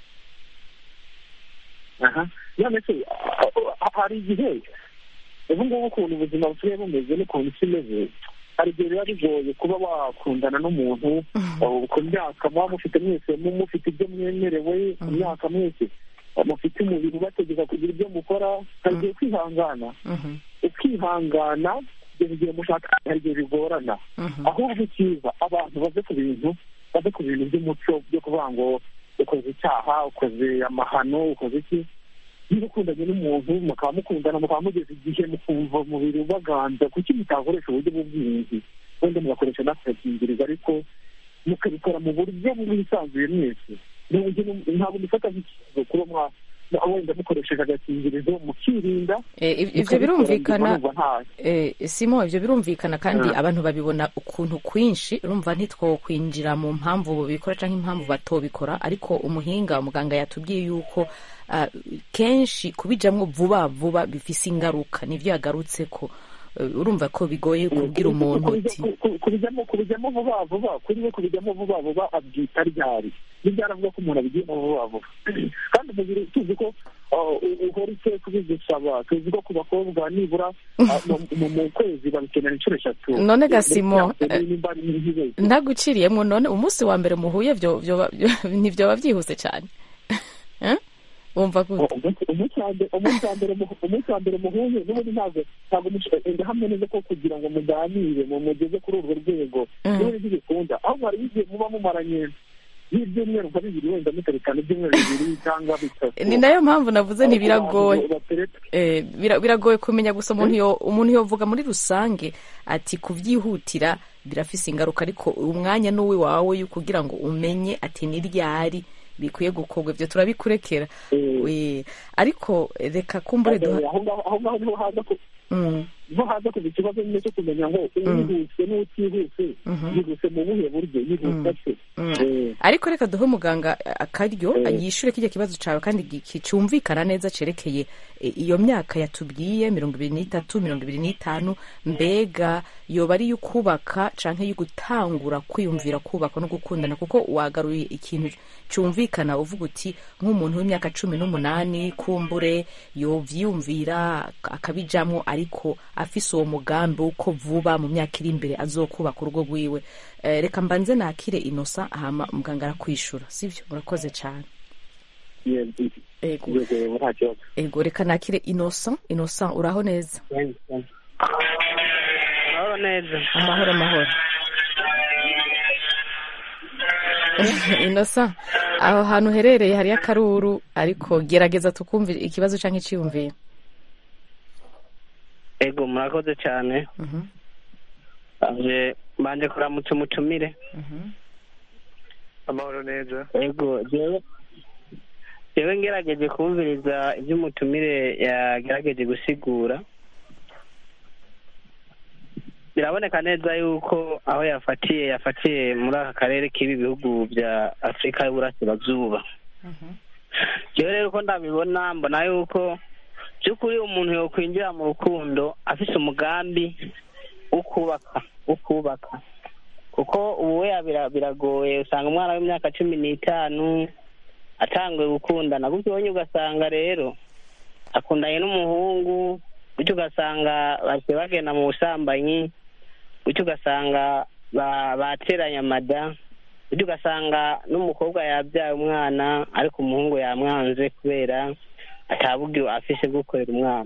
aha none se ah, ah, hari igihe ubu ngubu ukuntu ubuzima busigaye bumeze n'ukuntu isi imeze hari igihe biba bigoye kuba wakundana n'umuntu uh, ku myaka muba mufite mwese mu- mufite ibyo mwemerewe ku myaka mwese uh, mufite umubiri ubategeka kugira ibyo mukora hari igihe kwihangana Mhm. ukihangana kugeza igihe mushaka hari igihe bigorana Mhm. ahubwo icyiza abantu bave ku bintu bave ku bintu by'umuco byo kuvuga ngo ukoze icyaha ukoze amahano ukoze iki niba ukundanye n'umuntu mukaba mukundana mukaba mugeze igihe mukumva umubiri ubaganza kuki mutakoresha uburyo bw'ubwirinzi wenda mugakoresha n'akagingirizo ariko mukabikora mu buryo bwisanzuye mwese ntabwo mufata nk'ikibazo kuba mwa wenda mukoresheje agakingirizo mukirinda Eh, ib- ibyo mukabikora, birumvikana numva nta- Eh, simo ibyo birumvikana kandi Ah. abantu babibona ukuntu kwinshi urumva ntitwokwinjira mu mpamvu bikora cyangwa impamvu batobikora ariko umuhinga umuganga yatubwiye yuko ah, kenshi kubijamwo vuba vuba bifise ingaruka nibyo yagarutse ko Eh, urumva ko bigoye kubwira umuntu uti Ku- ku- kubijyamo kubijyamo vuba vuba kuri we kubijyamo vuba vuba abyita ryari nibyo aravuga ko umuntu abigiyemo vuba vuba kandi umubiri tuzi ko uh, u- uhora icyo kubigusaba tuzi ko ku bakobwa nibura uh, mu- mu mu kwezi babikenera inshuro eshatu None Gasimo, Mbere y'aho, nimba ari nk'ibezi. ntaguciriyemo none umunsi wa mbere muhuye byo byo- byo- ntibyoba byihuse cyane Eh? wumva gute umunsi umunsi wa mbere umunsi wa mbere mu- umunsi wa mbere muhuye n'ubundi ntabwo ntabwo mushobora hamwe neza ko kugira ngo muganire mu mugeze kuri urwo rwego Mm. n'ubundi ntibikunda ahubwo hari igihe muba mumaranye nk'ibyumweru nka bibiri wenda muterekana ibyumweru bibiri cyangwa bitatu ni nayo mpamvu navuze nti biragoye Abantu batereta Eh, bira- biragoye kumenya gusa umuntu yo umuntu yovuga muri rusange ati kubyihutira birafise ingaruka ariko umwanya n'uwi wawe yo kugira ngo umenye ati ni ryari bikwiye gukorwa ibyo turabikurekera Eh, We, ariko reka kumbure duha aho ngaho aho ngaho niho haza ku- Mm, niho haza kuva ikibazo nyine cyo kumenya ngo uwihuse n'utihuse Mhm. yihuse mu buhe buryo yihuse ate mm. Eh, ariko reka duhe umuganga akaryo yishure kijya kibazo cawe kandi gi- ki- cumvikana neza cerekeye e, iyo myaka yatubwiye mirongo ibiri n'itatu mirongo ibiri n'itanu mbega yoba ari y'ukubaka canke y'ugutangura kwiyumvira kubaka no gukundana kuko wagaruye ikintu cumvikana uvuga uti nk'umuntu w'imyaka cumi n'umunani kumbure yovyiyumvira akabijamwo ariko afise uwo mugambi w'uko vuba mu myaka iri imbere azokubaka urugo rwiwe Eh, reka mbanze nakire inosa hama muganga arakwishura sivyo murakoze cane ye- ego yego yego nta kibazo ego reka nakire inosa inosa uraho neza Mahoro neza amahoro amahoro inosa aho hantu uherereye hariyo akaruru ariko gerageza tukumvira ikibazo canke iciyumviro ego murakoze cyane Mhm, anje mbanje kuramutsa umutumire mhm, amahoro neza ego jewe jewe ngerageje kumviriza ibyo umutumire yagerageje gusigura biraboneka neza yuko aho yafatiye yafatiye muri aka karere k'ibi bihugu bya afurika y'uburasirazuba mhm, jewe rero uko ndabibona mbona yuko by'ukuri umuntu yokwinjira mu rukundo afise umugambi wo kubaka wo kubaka kuko ubu we bira- biragoye usanga umwana w'imyaka cumi n'itanu atanguye gukundana gutyo ubonye ugasanga rero akundanye n'umuhungu gutyo ugasanga bahise bagenda mu busambanyi gutyo ugasanga ba- bateranye amada gutyo ugasanga n'umukobwa yabyaye umwana ariko umuhungu yamwanze kubera ataburyo afise bwo kurera umwana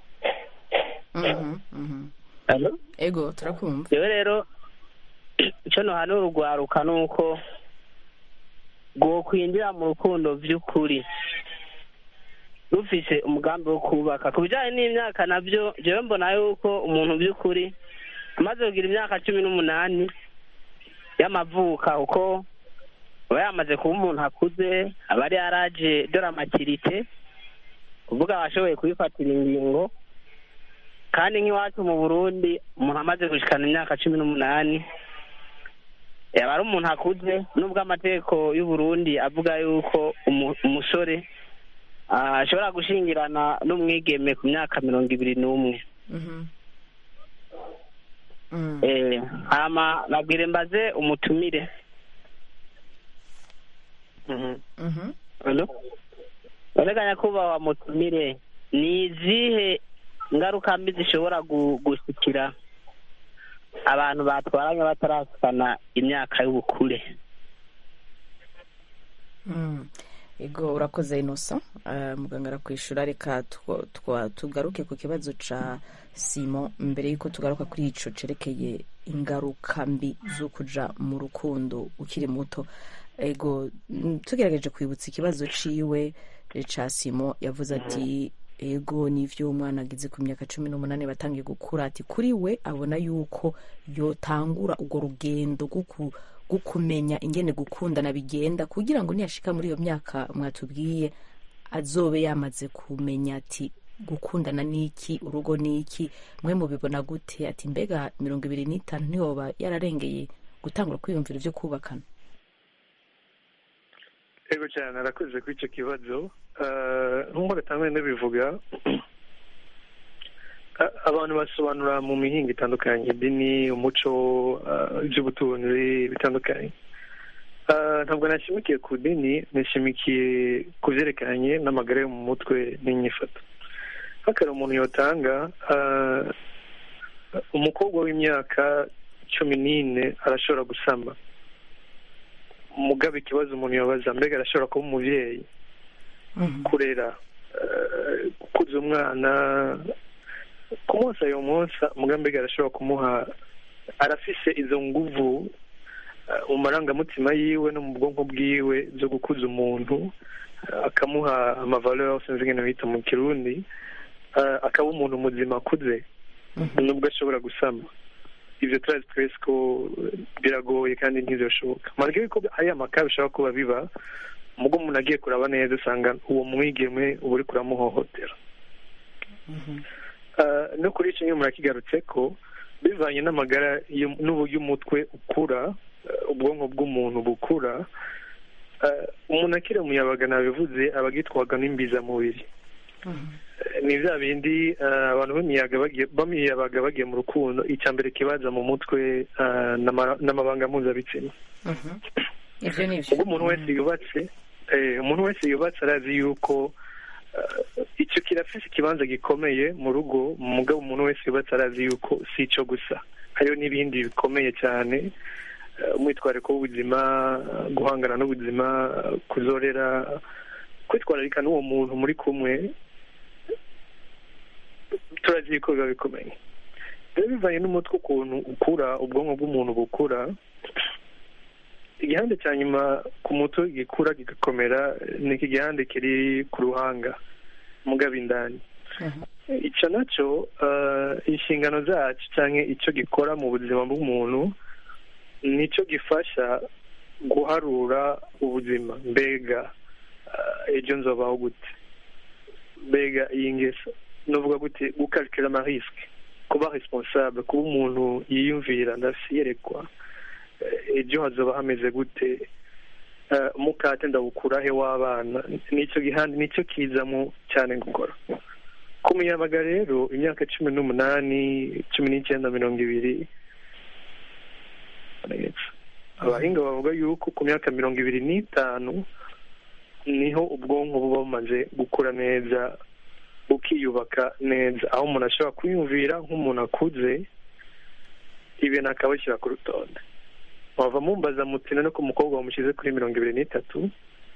mhm, mhm. Hello? ego turakumva jewe rero icyo nohanura urwaruka ni uko rwokwinjira mu rukundo by'ukuri rufise umugambi wo kubaka ku bijyanye n'imyaka nabyo jewe mbona yuko umuntu by'ukuri amaze kugira imyaka cumi n'umunani y'amavuka kuko aba yamaze kuba umuntu akuze aba ari yaraje dore amatirite kuvuga abashoboye kubifatira ingingo kandi nk'iwacu mu burundi umuntu amaze gushikana imyaka cumi n'umunani yaba ari umuntu akuze nubwo amategeko y'uburundi avuga yuko umu- umusore ah, ashobora gushingirana n'umwigeme ku myaka mirongo ibiri n'umwe Mhm. Mm. Eh, hama nabwire mbaze umutumire Mhm. Mhm. Hello? Urega nyakubahwa mutumire ni izihe ngaruka mbi zishobora gu- gushikira abantu batwaranye batarasikana imyaka y'ubukure Mm. ego urakoze inosa uh, muganga arakwishura reka twa- twa- tugaruke ku kibazo ca simo mbere yuko tugaruka kuri ico cerekeye ingaruka mbi zo kuja mu rukundo ukiri muto ego mm, tugerageje kwibutsa ikibazo ciwe eh, ca simo yavuze ati ego nivyo umwana agize ku myaka cumi n'umunani batangiye gukura ati kuri we abona yuko yotangura urwo rugendo rwo ku- rwo kumenya ingene gukundana bigenda kugira ngo niyashika muri iyo myaka mwatubwiye azobe yamaze kumenya ati gukundana niki urugo niki mwe mubibona gute ati mbega mirongo ibiri n'itanu ntiyoba yararengeye gutangura kwiyumvira ivyo kubakana ego cyane arakoze kuri icyo kibazo Eh, nk'uko gatangwe ndabivuga a- abantu basobanura mu mihinga itandukanye idini umuco eh, iby'ubutunzi bitandukanye Eh, ntabwo nashimikiye ku dini nashimikiye ku byerekeranye n'amagara yo mu mutwe n'inyifato hakari umuntu yotanga eh, umukobwa w'imyaka cumi n'ine arashobora gusama mugabe ikibazo umuntu yabaza mbega arashobora kuba umubyeyi kurera eh, gukuza umwana kumwosa ayo mwonsa mugambi arashobora kumuha arafise izo nguvu eh, mu marangamutima yiwe no mu bwonko bwiwe zo gukuza umuntu eh, akamuha amavaleur sinzi ingene bita mu kirundi eh, akaba umuntu muzima akuze nubwo ashobora gusama ivyo turazi twese ko biragoye kandi ntivyoshoboka malgré ko hari amaka bishobora kuba biba mugo umuntu agiye kuraba neza usanga uwo mwigeme uba uri kuramuhohotera Ah, no kuri icyo nyine murakigarutse ko bivanye n'amagara y'um- n'uburyo umutwe ukura ah, ubwonko bw'umuntu bukura ah, umuntu akiri umuyabaga nabivuze aba agitwaga n'imbizamubiri Eh, ni bya bindi ah, abantu b'imiyaga bagiye- b'imiyabaga bagiye mu rukundo icya mbere kibaza mu mutwe ah, n'ama- n'amabanga mpuzabitsina ibyo ni byo ubwo umuntu wese yubatse eh, umuntu wese yubatse arazi yuko eh, icyo kirafise ikibanza gikomeye mu rugo mugabo umuntu wese yubatse arazi yuko si icyo gusa hariho n'ibindi bikomeye cyane eh, umwitwariko w'ubuzima eh, guhangana n'ubuzima eh, kuzorera kwitwararika n'uwo muntu muri kumwe turazi yuko biba bikomeye rero bivanye n'umutwe ukuntu ukura ubwonko bw'umuntu bukura igihande cya nyuma ku mutwe gikura kigakomera ni iki gihande kiri ku ruhanga mugabo indani icyo nacyo eh, inshingano zacu cyangwa icyo gikora mu buzima bw'umuntu nicyo gifasha guharura ubuzima mbega eh, ejo nzobaho gute mbega iyi ngeso nuvuga gute gukalkira amarisike kuba responsable kuba umuntu yiyumvira ndasiyerekwa eh, ejo hazoba hameze gute Eh, umukate ndawukurahe w'abana nicyo gihande nicyo kizamo cyane gukora ku muyabaga rero imyaka cumi n'umunani cumi n'icyenda mirongo ibiri abahinga bavuga yuko ku myaka mirongo ibiri n'itanu niho ubwonko buba bumaze gukura neza bukiyubaka neza aho umuntu ashobora kwiyumvira nk'umuntu akuze ibintu akabashyira ku rutonde wava mumbaza mutina no ku mukobwa wamushyize kuri mirongo ibiri n'itatu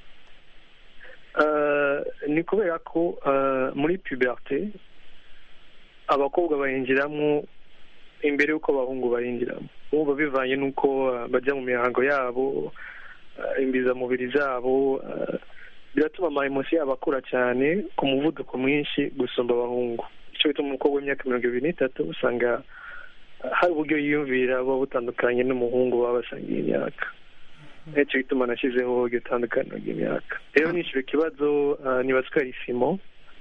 Eh, ni kubera ko eh, muri puberite abakobwa bayinjiramo imbere y'uko abahungu bayinjiramo bumva bivanye n'uko eh, bajya mu mihango yabo eh, imbizamubiri zabo eh, biratuma amayemosi yabo akura cyane ku muvuduko mwinshi gusumba abahungu icyo bituma umukobwa w'imyaka mirongo ibiri n'itatu usanga eh, hari uburyo yiyumvira buba butandukanye n'umuhungu baba basangiye imyaka nicyo gituma nashyizeho iryo tandukaniro ry'imyaka rero nishyura ikibazo eh, nibaza ko ari simo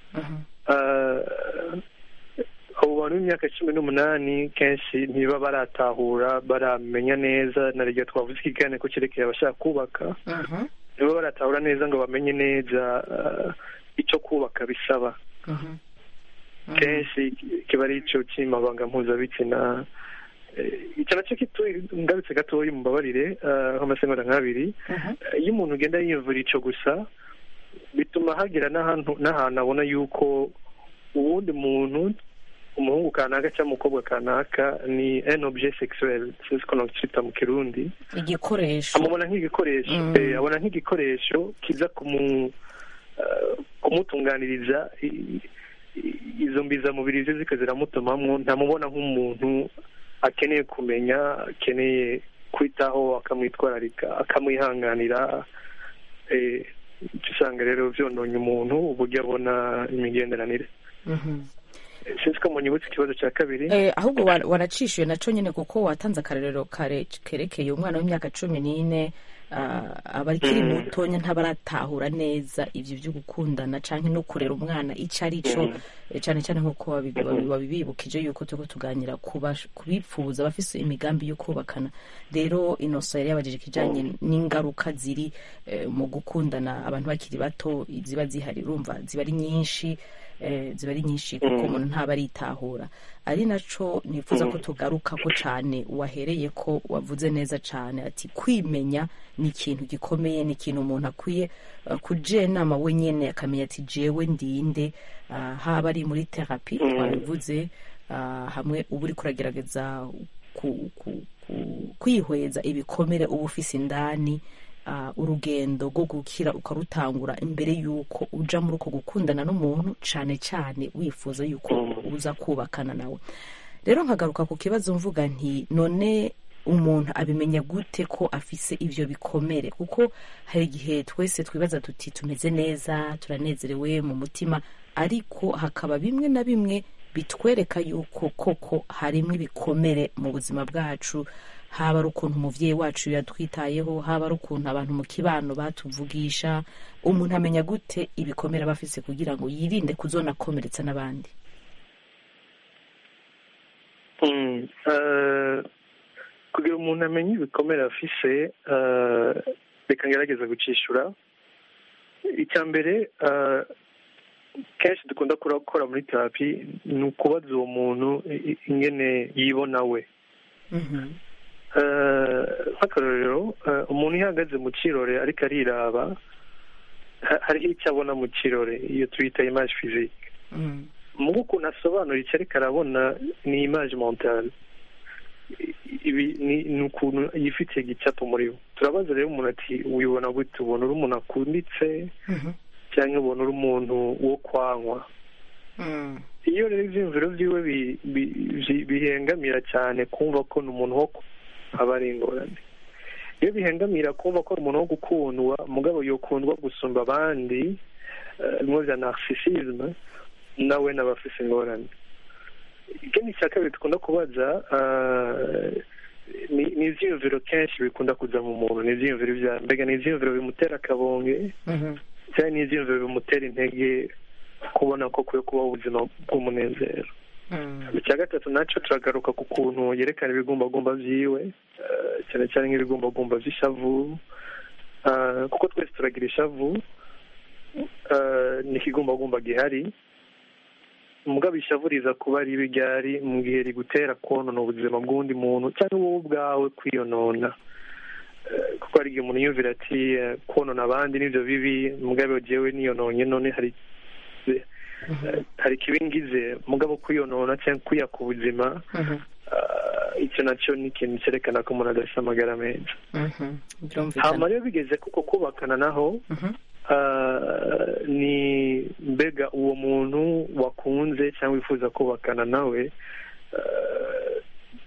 Eh, abo bantu b'imyaka cumi n'umunani kenshi ntiba baratahura baramenya neza na ryo twavuze ikiganiro ko cyerekeye abashaka kubaka niba baratahura neza ngo bamenye neza eh, icyo kubaka bisaba kenshi kiba ari icyo cy'amabanga mpuzabitsina Eh, icyo nacyo kitu ngarutse gatoya mumbabarire eh, nk'amasegonda nk'abiri Eh, iyo umuntu ugenda yiyumvira icyo gusa bituma hagera n'ahantu n'ahantu abona yuko uwundi muntu umuhungu kanaka cyangwa umukobwa kanaka ni un objet sexuel sinzi ko nacyita mu kirundi igikoresho amubona nk'igikoresho Mm. eh, abona nk'igikoresho kiza kumu eh, kumutunganiriza i- i- izo mbizamubiri ze zika ziramutumamwo ntamubona nk'umuntu akeneye kumenya akeneye kwitaho akamwitwararika akamwihanganira eh, icyo usanga rero byononye umuntu uburyo abona imigenderanire Mhm. Eh, sinzi ko munyibutse ikibazo cya kabiri Eh, ahubwo wa- waracishuye naco nyine kuko watanze akarorero kare kerekeye umwana w'imyaka cumi n'ine ah, aba akiri Mm. mutonya ntabaratahura neza ivyo vyo gukundana canke no kurera umwana ico ari co Mm. eh, cane cane nk'uko wabi- wabi- wabibibukije yuko turiko tuganira kubash- kubipfuza bafise imigambi yo kubakana rero inoso yari yabajije ikijanye n'ingaruka ziri eh, mu gukundana abantu bakiri bato ziba zihari urumva ziba ari nyinshi eh, ziba ari nyinshi kuko Mm. umuntu ntaba aritahura ari naco nifuza ko tugaruka ko cane wahereye ko wavuze neza cane ati kwimenya ni ikintu gikomeye ni ikintu umuntu akwiye uh, kujenama wenyene akamenya ati jewe ndinde uh, haba ari muri terapi Mm. twabivuze uh, hamwe uba uriko uragerageza ku, ku, ku, kwihweza ibikomere uba ufise indani uh, urugendo rwo gukira ukarutangura imbere y'uko uja muri uko gukundana n'umuntu cane cane wifuza yuko Mm. uza kubakana nawe rero nkagaruka ku kibazo mvuga nti none umuntu abimenya gute ko afise ivyo bikomere kuko hari igihe twese twibaza tuti tumeze neza turanezerewe mu mutima ariko hakaba bimwe na bimwe bitwereka yuko koko harimo ibikomere mu buzima bwacu haba ari ukuntu umubyeyi wacu yatwitayeho haba ari ukuntu abantu mu kibano batuvugisha umuntu amenya gute ibikomere aba afise kugira ngo yirinde kuzonakomeretsa n'abandi Mm, eh, kugira umuntu amenye ibikomere afise eh, reka ngerageza gucishura icya mbere eh, kenshi dukunda gukora muri terapi ni ukubaza uwo muntu i- i- ingene yibona we Eh, nk'akarorero eh, umuntu iyo ahagaze mu kirore ariko ariraba ha- hariho icyo abona mu kirore iyo tuyita image physique mu ukuntu asobanura icyo ariko arabona ni image mentale ibi ni ni ukuntu yifitiye gicapo muri we turabaza rero umuntu ati wibona gute ubona uri umuntu akunditse cyangwa ubona uri umuntu wo kwanywa iyo rero ibyiyumviro byiwe bi- bi- bi- bihengamira cyane kumva ko ni umuntu wo ku- aba ari ingorane iyo bihengamira kumva ko ari umuntu wo gukundwa mugabo yokundwa gusumba abandi eh, bimwe bya narcissisme nawe naba afise ingorane ikindi cya kabiri dukunda kubaza eh, ni ni ibyiyumviro kenshi bikunda kuza mu muntu ni ibyiyumviro bya mbega ni ibyiyumviro bimutera akabonge cyangwa ni ibyiyumviro bimutera intege kubona ko kwiye kubaho ubuzima bw'umunezero icya gatatu nacyo turagaruka ku kuntu yerekana ibigumbagumba byiwe eh, cyane cyane nk'ibigumbagumba by'ishavu Eh, kuko twese turagira ishavu eh, ni ikigumbagumba gihari mugabo ishavu riza kuba ribi ryari mu gihe rigutera konona ubuzima bw'undi muntu cyangwa wowe ubwawe kwiyonona Eh, kuko hari igihe umuntu yumvira ati eh, konona abandi nibyo bibi mugabo jyewe niyononye none hari eh, hari ikibingize mugabo kwiyonona cyangwa kwiyaka ubuzima eh, icyo nacyo ni ikintu cyerekana ko umuntu adafite amagara meza hama rero bigeze kuko kubakana naho ah, ni mbega uwo muntu wakunze cyangwa wifuza kubakana nawe ah,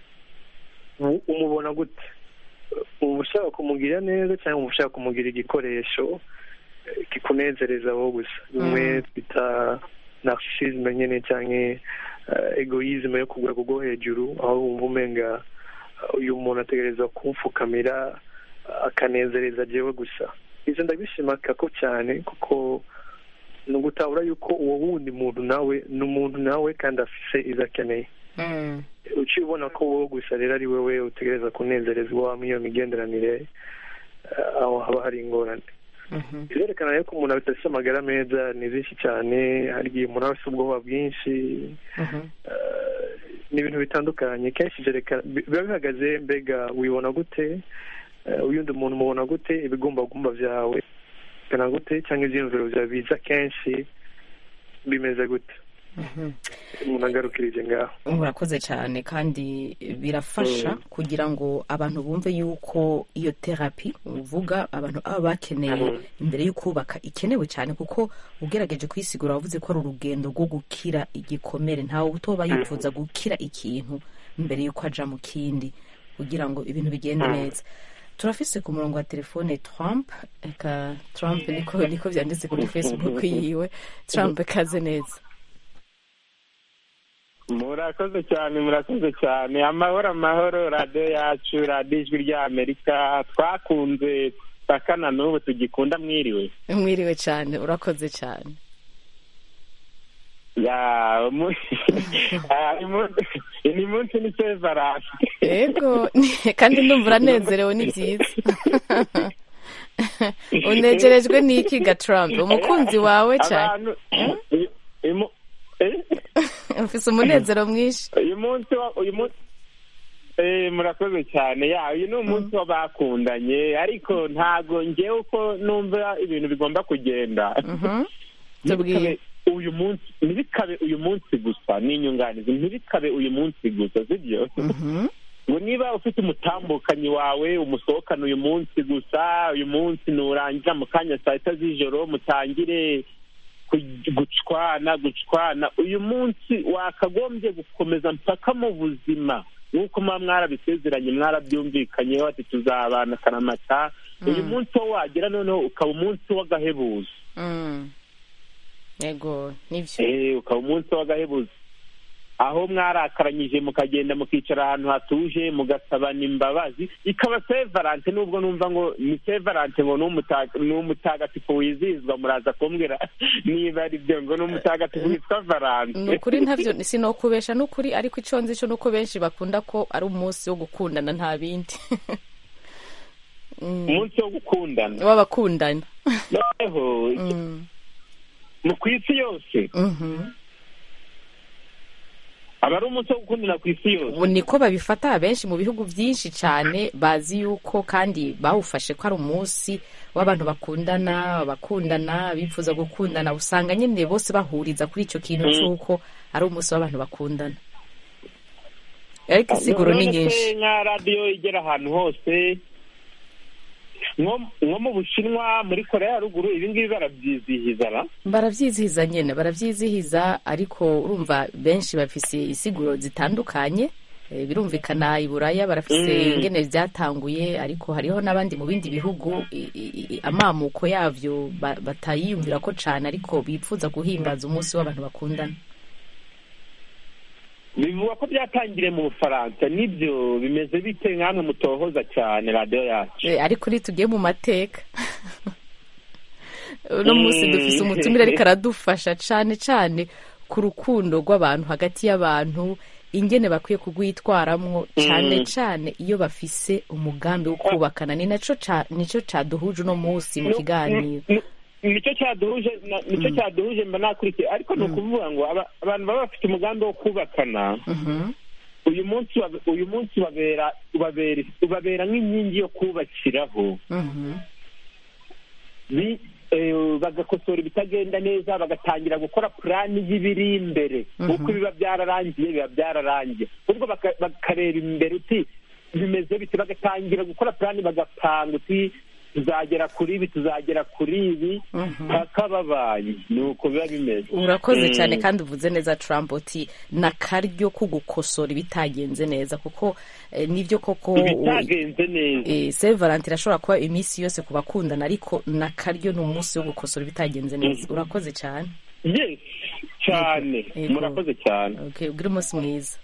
u- umubona gute uba ushaka kumugirira neza cyangwa uba ushaka kumugira igikoresho eh, kikunezereza wowe gusa bimwe twita narcissisme nyine cyangwa eh, egoisme yo ku rwego rwo hejuru aho wumva umenga uh, uyu muntu ategereza kumfukamira uh, akanezereza jewe gusa ibyo ndabishimaka ko cyane kuko ni ugutabura yuko uwo wundi muntu nawe ni umuntu nawe kandi afise ibyo akeneye uciye ubona ko wowe gusa rero ari wowe utegereza kunezerezwa muri iyo migenderanire eh, aho haba hari ingorane birerekana rero ko umuntu adafite amagara meza ni byinshi cyane hari igihe umuntu aba afite ubwoba bwinshi eh, ni ibintu bitandukanye kenshi byerekana bi- biba bihagaze mbega wibona gute eh, uyundi muntu umubona gute ibigumbagumba byawe bingana gute cyangwa ibyiyumviro byawe biza kenshi bimeze gute umuntu agarukirije ngaho murakoze cyane kandi birafasha kugira ngo abantu bumve yuko iyo terapi uvuga abantu baba bakeneye imbere yo kubaka ikenewe cyane kuko ugerageje kuyisigura wavuze ko ari urugendo rwo gukira igikomere ntawe utoba yifuza gukira ikintu mbere y'uko aja mu kindi kugira ngo ibintu bigende neza turafise ku murongo wa telefone trump eka trump niko niko byanditse kuri facebook yiwe trump kaze neza murakoze cyane murakoze cyane amahoro amahoro radiyo yacu radiyo ijwi ry'amerika twakunze takana n'ubu tugikunda mwiriwe mwiriwe cyane urakoze cyane ya mu- Ah, imu- ni munsi ni sevarasi yego kandi ndumva uranezerewe ni byiza unegerejwe n'iki ga trump umukunzi wawe cyane abantu i- imu- eh? ufise umunezero mwinshi uyu munsi wa- uyu munsi Eh, murakoze cyane ya uyu ni umunsi w'abakundanye ariko ntago ngewe uko numva ibintu bigomba kugenda ntibikabe uyu munsi ntibikabe uyu munsi gusa ni inyunganizi ntibikabe uyu munsi gusa sibyo ngo niba ufite umutambukanyi wawe umusohokana uyu munsi gusa uyu munsi nurangira mu kanya saa sita z'ijoro mutangire ku- gucwana gucwana uyu munsi wakagombye gukomeza mpaka mu buzima nk'uko muba mwarabisezeranye mwarabyumvikanyeho ati tuzabana akaramata uyu Mm. munsi wo wagera noneho ukaba umunsi w'agahebuzo Mm. yego nibyo Eh, ukaba umunsi w'agahebuzo aho mwarakaranyije mukagenda mukicara ahantu hatuje mugasabana imbabazi ikaba sevarante nubwo numva ngo ni sevarante ngo ni umutaga- ni umutagatifu wizihizwa muraza kumbwira niba ari byo ngo ni umutagatifu witwa valante ni ukuri ntabyo sinokubesha ni ukuri ariko icyo nzi cyo ni uko benshi bakunda ko ari umunsi wo gukundana nta bindi Mm. umunsi wo gukundana w'abakundana noneho Mm. mu ku isi yose Mhm. aba ari umunsi wo gukundana ku isi yose ubu niko babifata benshi mu bihugu byinshi cyane bazi yuko kandi bawufashe ko ari umunsi w'abantu bakundana abakundana bifuza gukundana usanga nyine bose bahuriza kuri icyo kintu Mm. cy'uko ari umunsi w'abantu bakundana ariko insiguro ni None se nyinshi nka radiyo igera ahantu hose nko nko mu bushinwa muri korea ya ruguru ibi ngibi barabyizihiza na barabyizihiza nyine barabyizihiza ariko urumva benshi bafise insiguro zitandukanye Eh, birumvikana i buraya barafise Mm. ingene byatanguye ariko hariho n'abandi mu bindi bihugu i- i- i- amamuko yavyo ba- batayiyumvira ko cane ariko bipfuza guhimbaza umunsi w'abantu bakundana bivugwa ko byatangiriye mu bufaransa nibyo bimeze bite nkamwe mutohoza cyane radiyo yacu Eh, ariko ntitugiye mu mateka uno munsi Mm. dufise umutumire ariko aradufasha cane cane ku rukundo rw'abantu hagati y'abantu ingene bakwiye kugwitwaramwo cane Mm. cane iyo bafise umugambi wo kubakana ni naco ca- nico caduhuje uno munsi mu kiganiro nicyo cyaduhuje na- nicyo cyaduhuje mba nakurikiye ariko ni ukuvuga ngo aba- abantu baba bafite umugambi wo kubakana Mhm. uyu munsi wa- uyu munsi ubabera ubabera ubabera nk'inkingi yo kubakiraho Mhm. Bi- eh, bagakosora ibitagenda neza bagatangira gukora purani y'ibiri imbere kuko biba byararangiye biba byararangiye ubwo baka- bakareba imbere uti bimeze biti bagatangira gukora purani bagapanga uti tuzagera kuri ibi tuzagera kuri ibi Mhm. paka babaye ni uko biba bimeze urakoze Mm. cyane kandi uvuze neza trump uti n'akaryo ko gukosora ibitagenze neza kuko eh, nibyo koko ibitagenze neza eh, saint valentin irashobora kuba iminsi yose ku bakundana ariko n'akaryo ni umunsi wo gukosora ibitagenze neza urakoze cyane yes cyane Yego. murakoze cyane okay ugire umunsi mwiza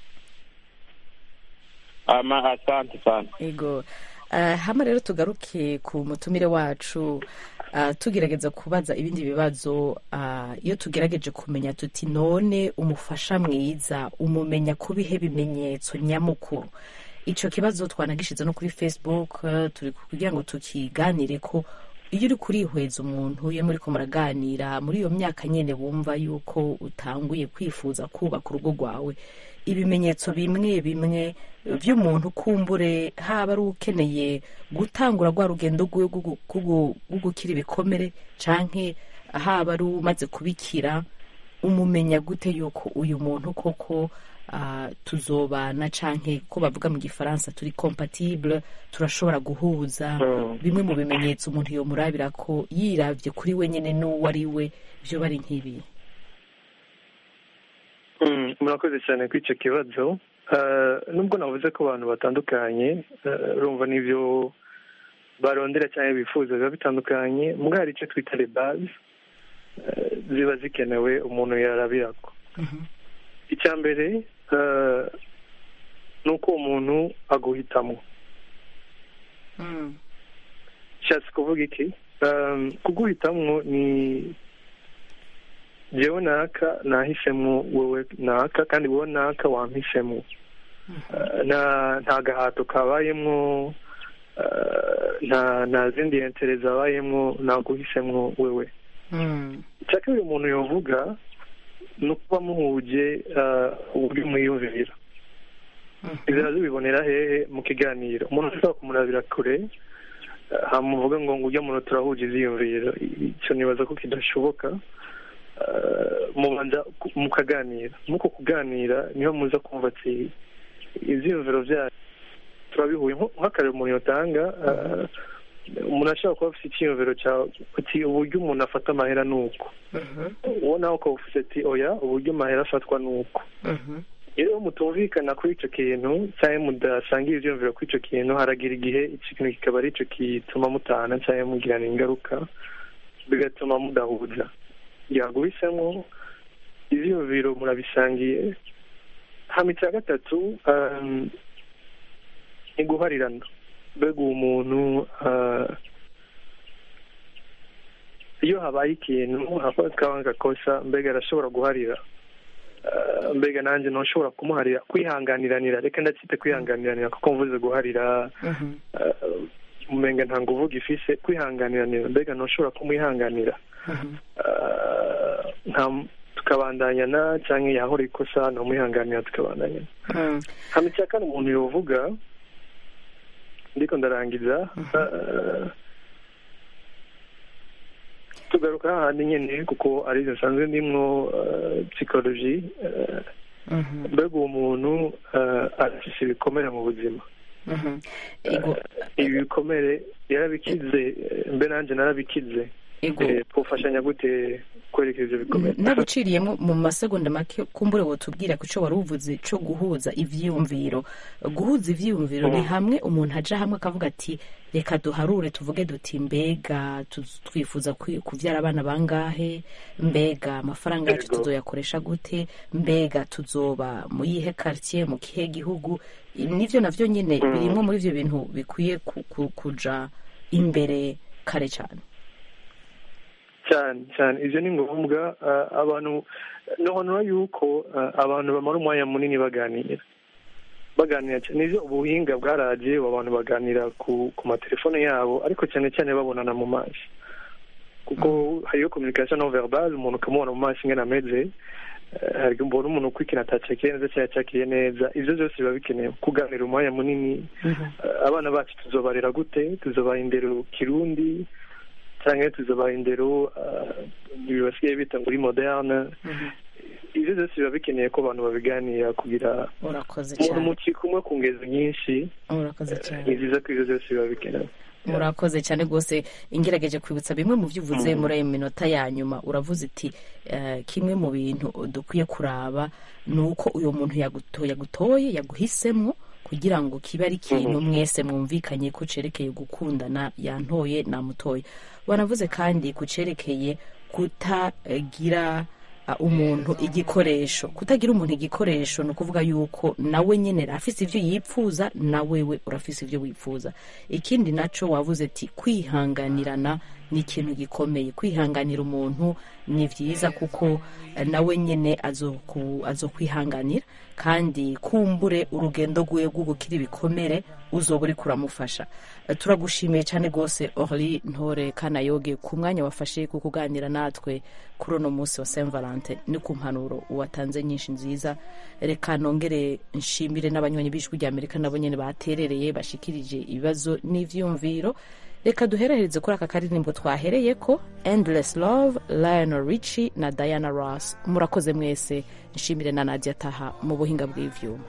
ama asante sana ego uh, hama rero tugaruke ku mutumire wacu uh, tugerageza kubaza ibindi bibazo uh, iyo tugerageje kumenya tuti none umufasha mwiza umumenya ku bihe bimenyetso nyamukuru ico kibazo twanagishize no kuri facebook uh, turi kugira ngo tukiganire ko iyo uri kurihweza umuntu iyo muriko muraganira muri iyo myaka nyene wumva yuko utanguye kwifuza kubaka urugo rwawe ibimenyetso bimwe bimwe by'umuntu kumbure haba ari ukeneye gutangura rwa rugendo rwiwe rwo gu- rwo gukira ibikomere canke haba ari umaze kubikira umumenya gute yuko uyu muntu koko ah, tuzobana canke ko bavuga mu gifaransa turi compatible turashobora guhuza bimwe mu bimenyetso umuntu yomurabira ko yiravye kuri we nyene n'uwo ari we vyo bari nk'ibi Mm, murakoze cyane kuri icyo kibazo Eh, nubwo navuze ko abantu batandukanye eh, urumva n'ibyo barondera cyangwa bifuza biba bitandukanye mbwa hari icyo twita rebazi ziba zikenewe umuntu yarabirako icya mbere eh, ni uko umuntu aguhitamo nshatse kuvuga iki Um, kuguhitamwo ni jewe naka nahisemo wowe naka kandi wowe naka wampisemo Uh, nta nta gahato kabayemwo uh, nta nta zindi entere zabayemwo naguhisemo wewe icya kabiri umuntu yovuga ni ukuba muhuje uh, uburyo mwiyumvira ibyo bibonera hehe mu kiganiro umuntu ashobora kumurabira kure hamuvuga ngo ngo ujya muntu turahuje ibyiyumviro icyo nibaza ko kidashoboka Uh, mubanza ku- mukaganira muko kuganira niho muza kumva ati ibyiyumviro byayo turabihuye Nko- nk'akarero umuntu yatanga uh, umuntu ashobora kuba afite icyiyumviro cya ati uburyo umuntu afata amahera ni uko uwo nawe ukaba ufite ati oya uburyo amahera afatwa ni uko iyo mutumvikana kuri icyo kintu cyangwa mudasangira ibyiyumviro kuri icyo kintu haragira igihe icyo kintu kikaba ari cyo gituma mutana cyangwa mugirana ingaruka bigatuma mudahuza yaguhisemo ibyiyumviro murabisangiye hama icya gatatu um, ni guharirana mbega uwo muntu uh, iyo habaye ikintu hafatwa agakosa mbega arashobora guharira Uh, mbega nanjye ntushobora kumuharira kwihanganiranira reka ndacyite kwihanganiranira kuko mvuze guharira uh, umenga nta nguvu gifise kwihanganiranira mbega ntushobora kumwihanganira Uh, nta tukabandanyana cyangwa yahora ikosa ntamwihanganira tukabandanyana hano icya kane umuntu yovuga ndiko ndarangiza uh, tugaruka hahandi nyine kuko arizo nsanzwe ndimwo uh, psychology uh, mbega uwo muntu uh, afise ibikomere mu buzima ego ibi bikomere yarabikize eh, mbe nanjye narabikize ego Eh, twofashanya gute kwerekeza ibyo bikomere naguciriyemo mu masegonda make kumbure wotubwira ku cyo wari uvuze cyo guhuza ivyiyumviro guhuza ivyiyumviro ni hamwe umuntu aja hamwe akavuga ati reka duharure tuvuge duti mbega tu- twifuza kwi- kuvyara abana bangahe mbega amafaranga yacu Yego. tuzoyakoresha gute mbega tuzoba mu yihe quartier mu kihe gihugu nivyo navyo nyine Mm. birimwo muri ivyo bintu bikwiye ku- ku- kuja imbere kare cyane cyane cyane ibyo ni ngombwa ah, abantu nohonora yuko ah, abantu bamara umwanya munini baganira baganira cyane nivyo ubuhinga bwaraje ubu abantu baganira ku ku matelefone yabo ariko cyane cyane babonana mu maso kuko hariyo communication non verbal umuntu ukamubona mu maso ingana ameze Eh, hari mbona umuntu uko ikintu atacakiye neza cyangwa yacakiye neza ivyo byose biba bikenewe kuganira umwanya munini Eh, abana bacu tuzobarera gute tuzobaha indero kirundi cyangwa tuzobaha indero eh, ibi basigaye bita muri moderne ivyo byose biba bikeneye ko abantu babiganira kugira urakoze umuntu cyane muki kumwe ku ngezo nyinshi urakoze eh, cyane ni byiza ko ivyo byose biba bikenewe murakoze cyane rwose ingerageje kwibutsa bimwe mu byo uvuze muri ayo minota ya nyuma uravuze uti eh, kimwe mu bintu dukwiye kuraba ni uko uyu muntu yaguto- yagutoye yaguhisemo kugira ngo kibe ari ikintu mwese mwumvikanye ko cerekeye gukundana yantoye namutoye wanavuze kandi ku cerekeye kutagira uh, umuntu igikoresho kutagira umuntu igikoresho ni ukuvuga yuko nawe nyine afise ivyo yipfuza na wewe urafise ivyo wipfuza ikindi naco wavuze ati kwihanganirana ni ikintu gikomeye kwihanganira umuntu ni vyiza kuko eh, nawe nyene azoku- azokwihanganira kandi kumbure urugendo rwiwe rwo gukira ibikomere uzoba uriko uramufasha Eh, turagushimiye cyane rwose orly ntore kanayoge ku mwanya wafashe ku kuganira natwe kuri uno munsi wa saint valentin ni ku mpanuro watanze nyinshi nziza reka nongere nshimire n'abanywanyi b'ijwi rya amerika nabo nyene baterereye bashikirije ibibazo n'ivyumviro reka duheraherize kuri aka karirimbo twahereye ko endless love lionel richie na diana ross murakoze mwese nshimire na nadia taha mu buhinga bw'ivyuma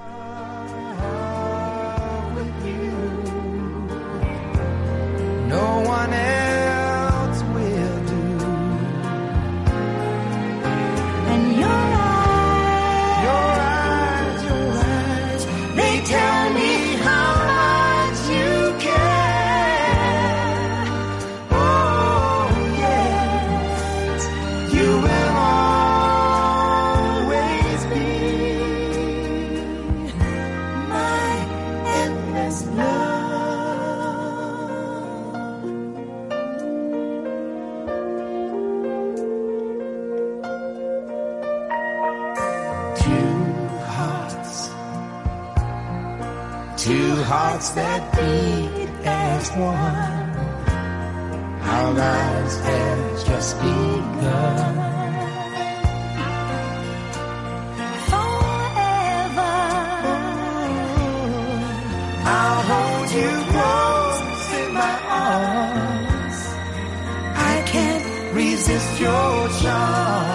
no one else will do. And your eyes, your eyes, your eyes, they tell me how much you care. Oh, yes, you will always be my endless love. Two hearts, two hearts that beat as one. Our lives have just begun. Forever, I'll hold you close in my arms. I can't resist your charm.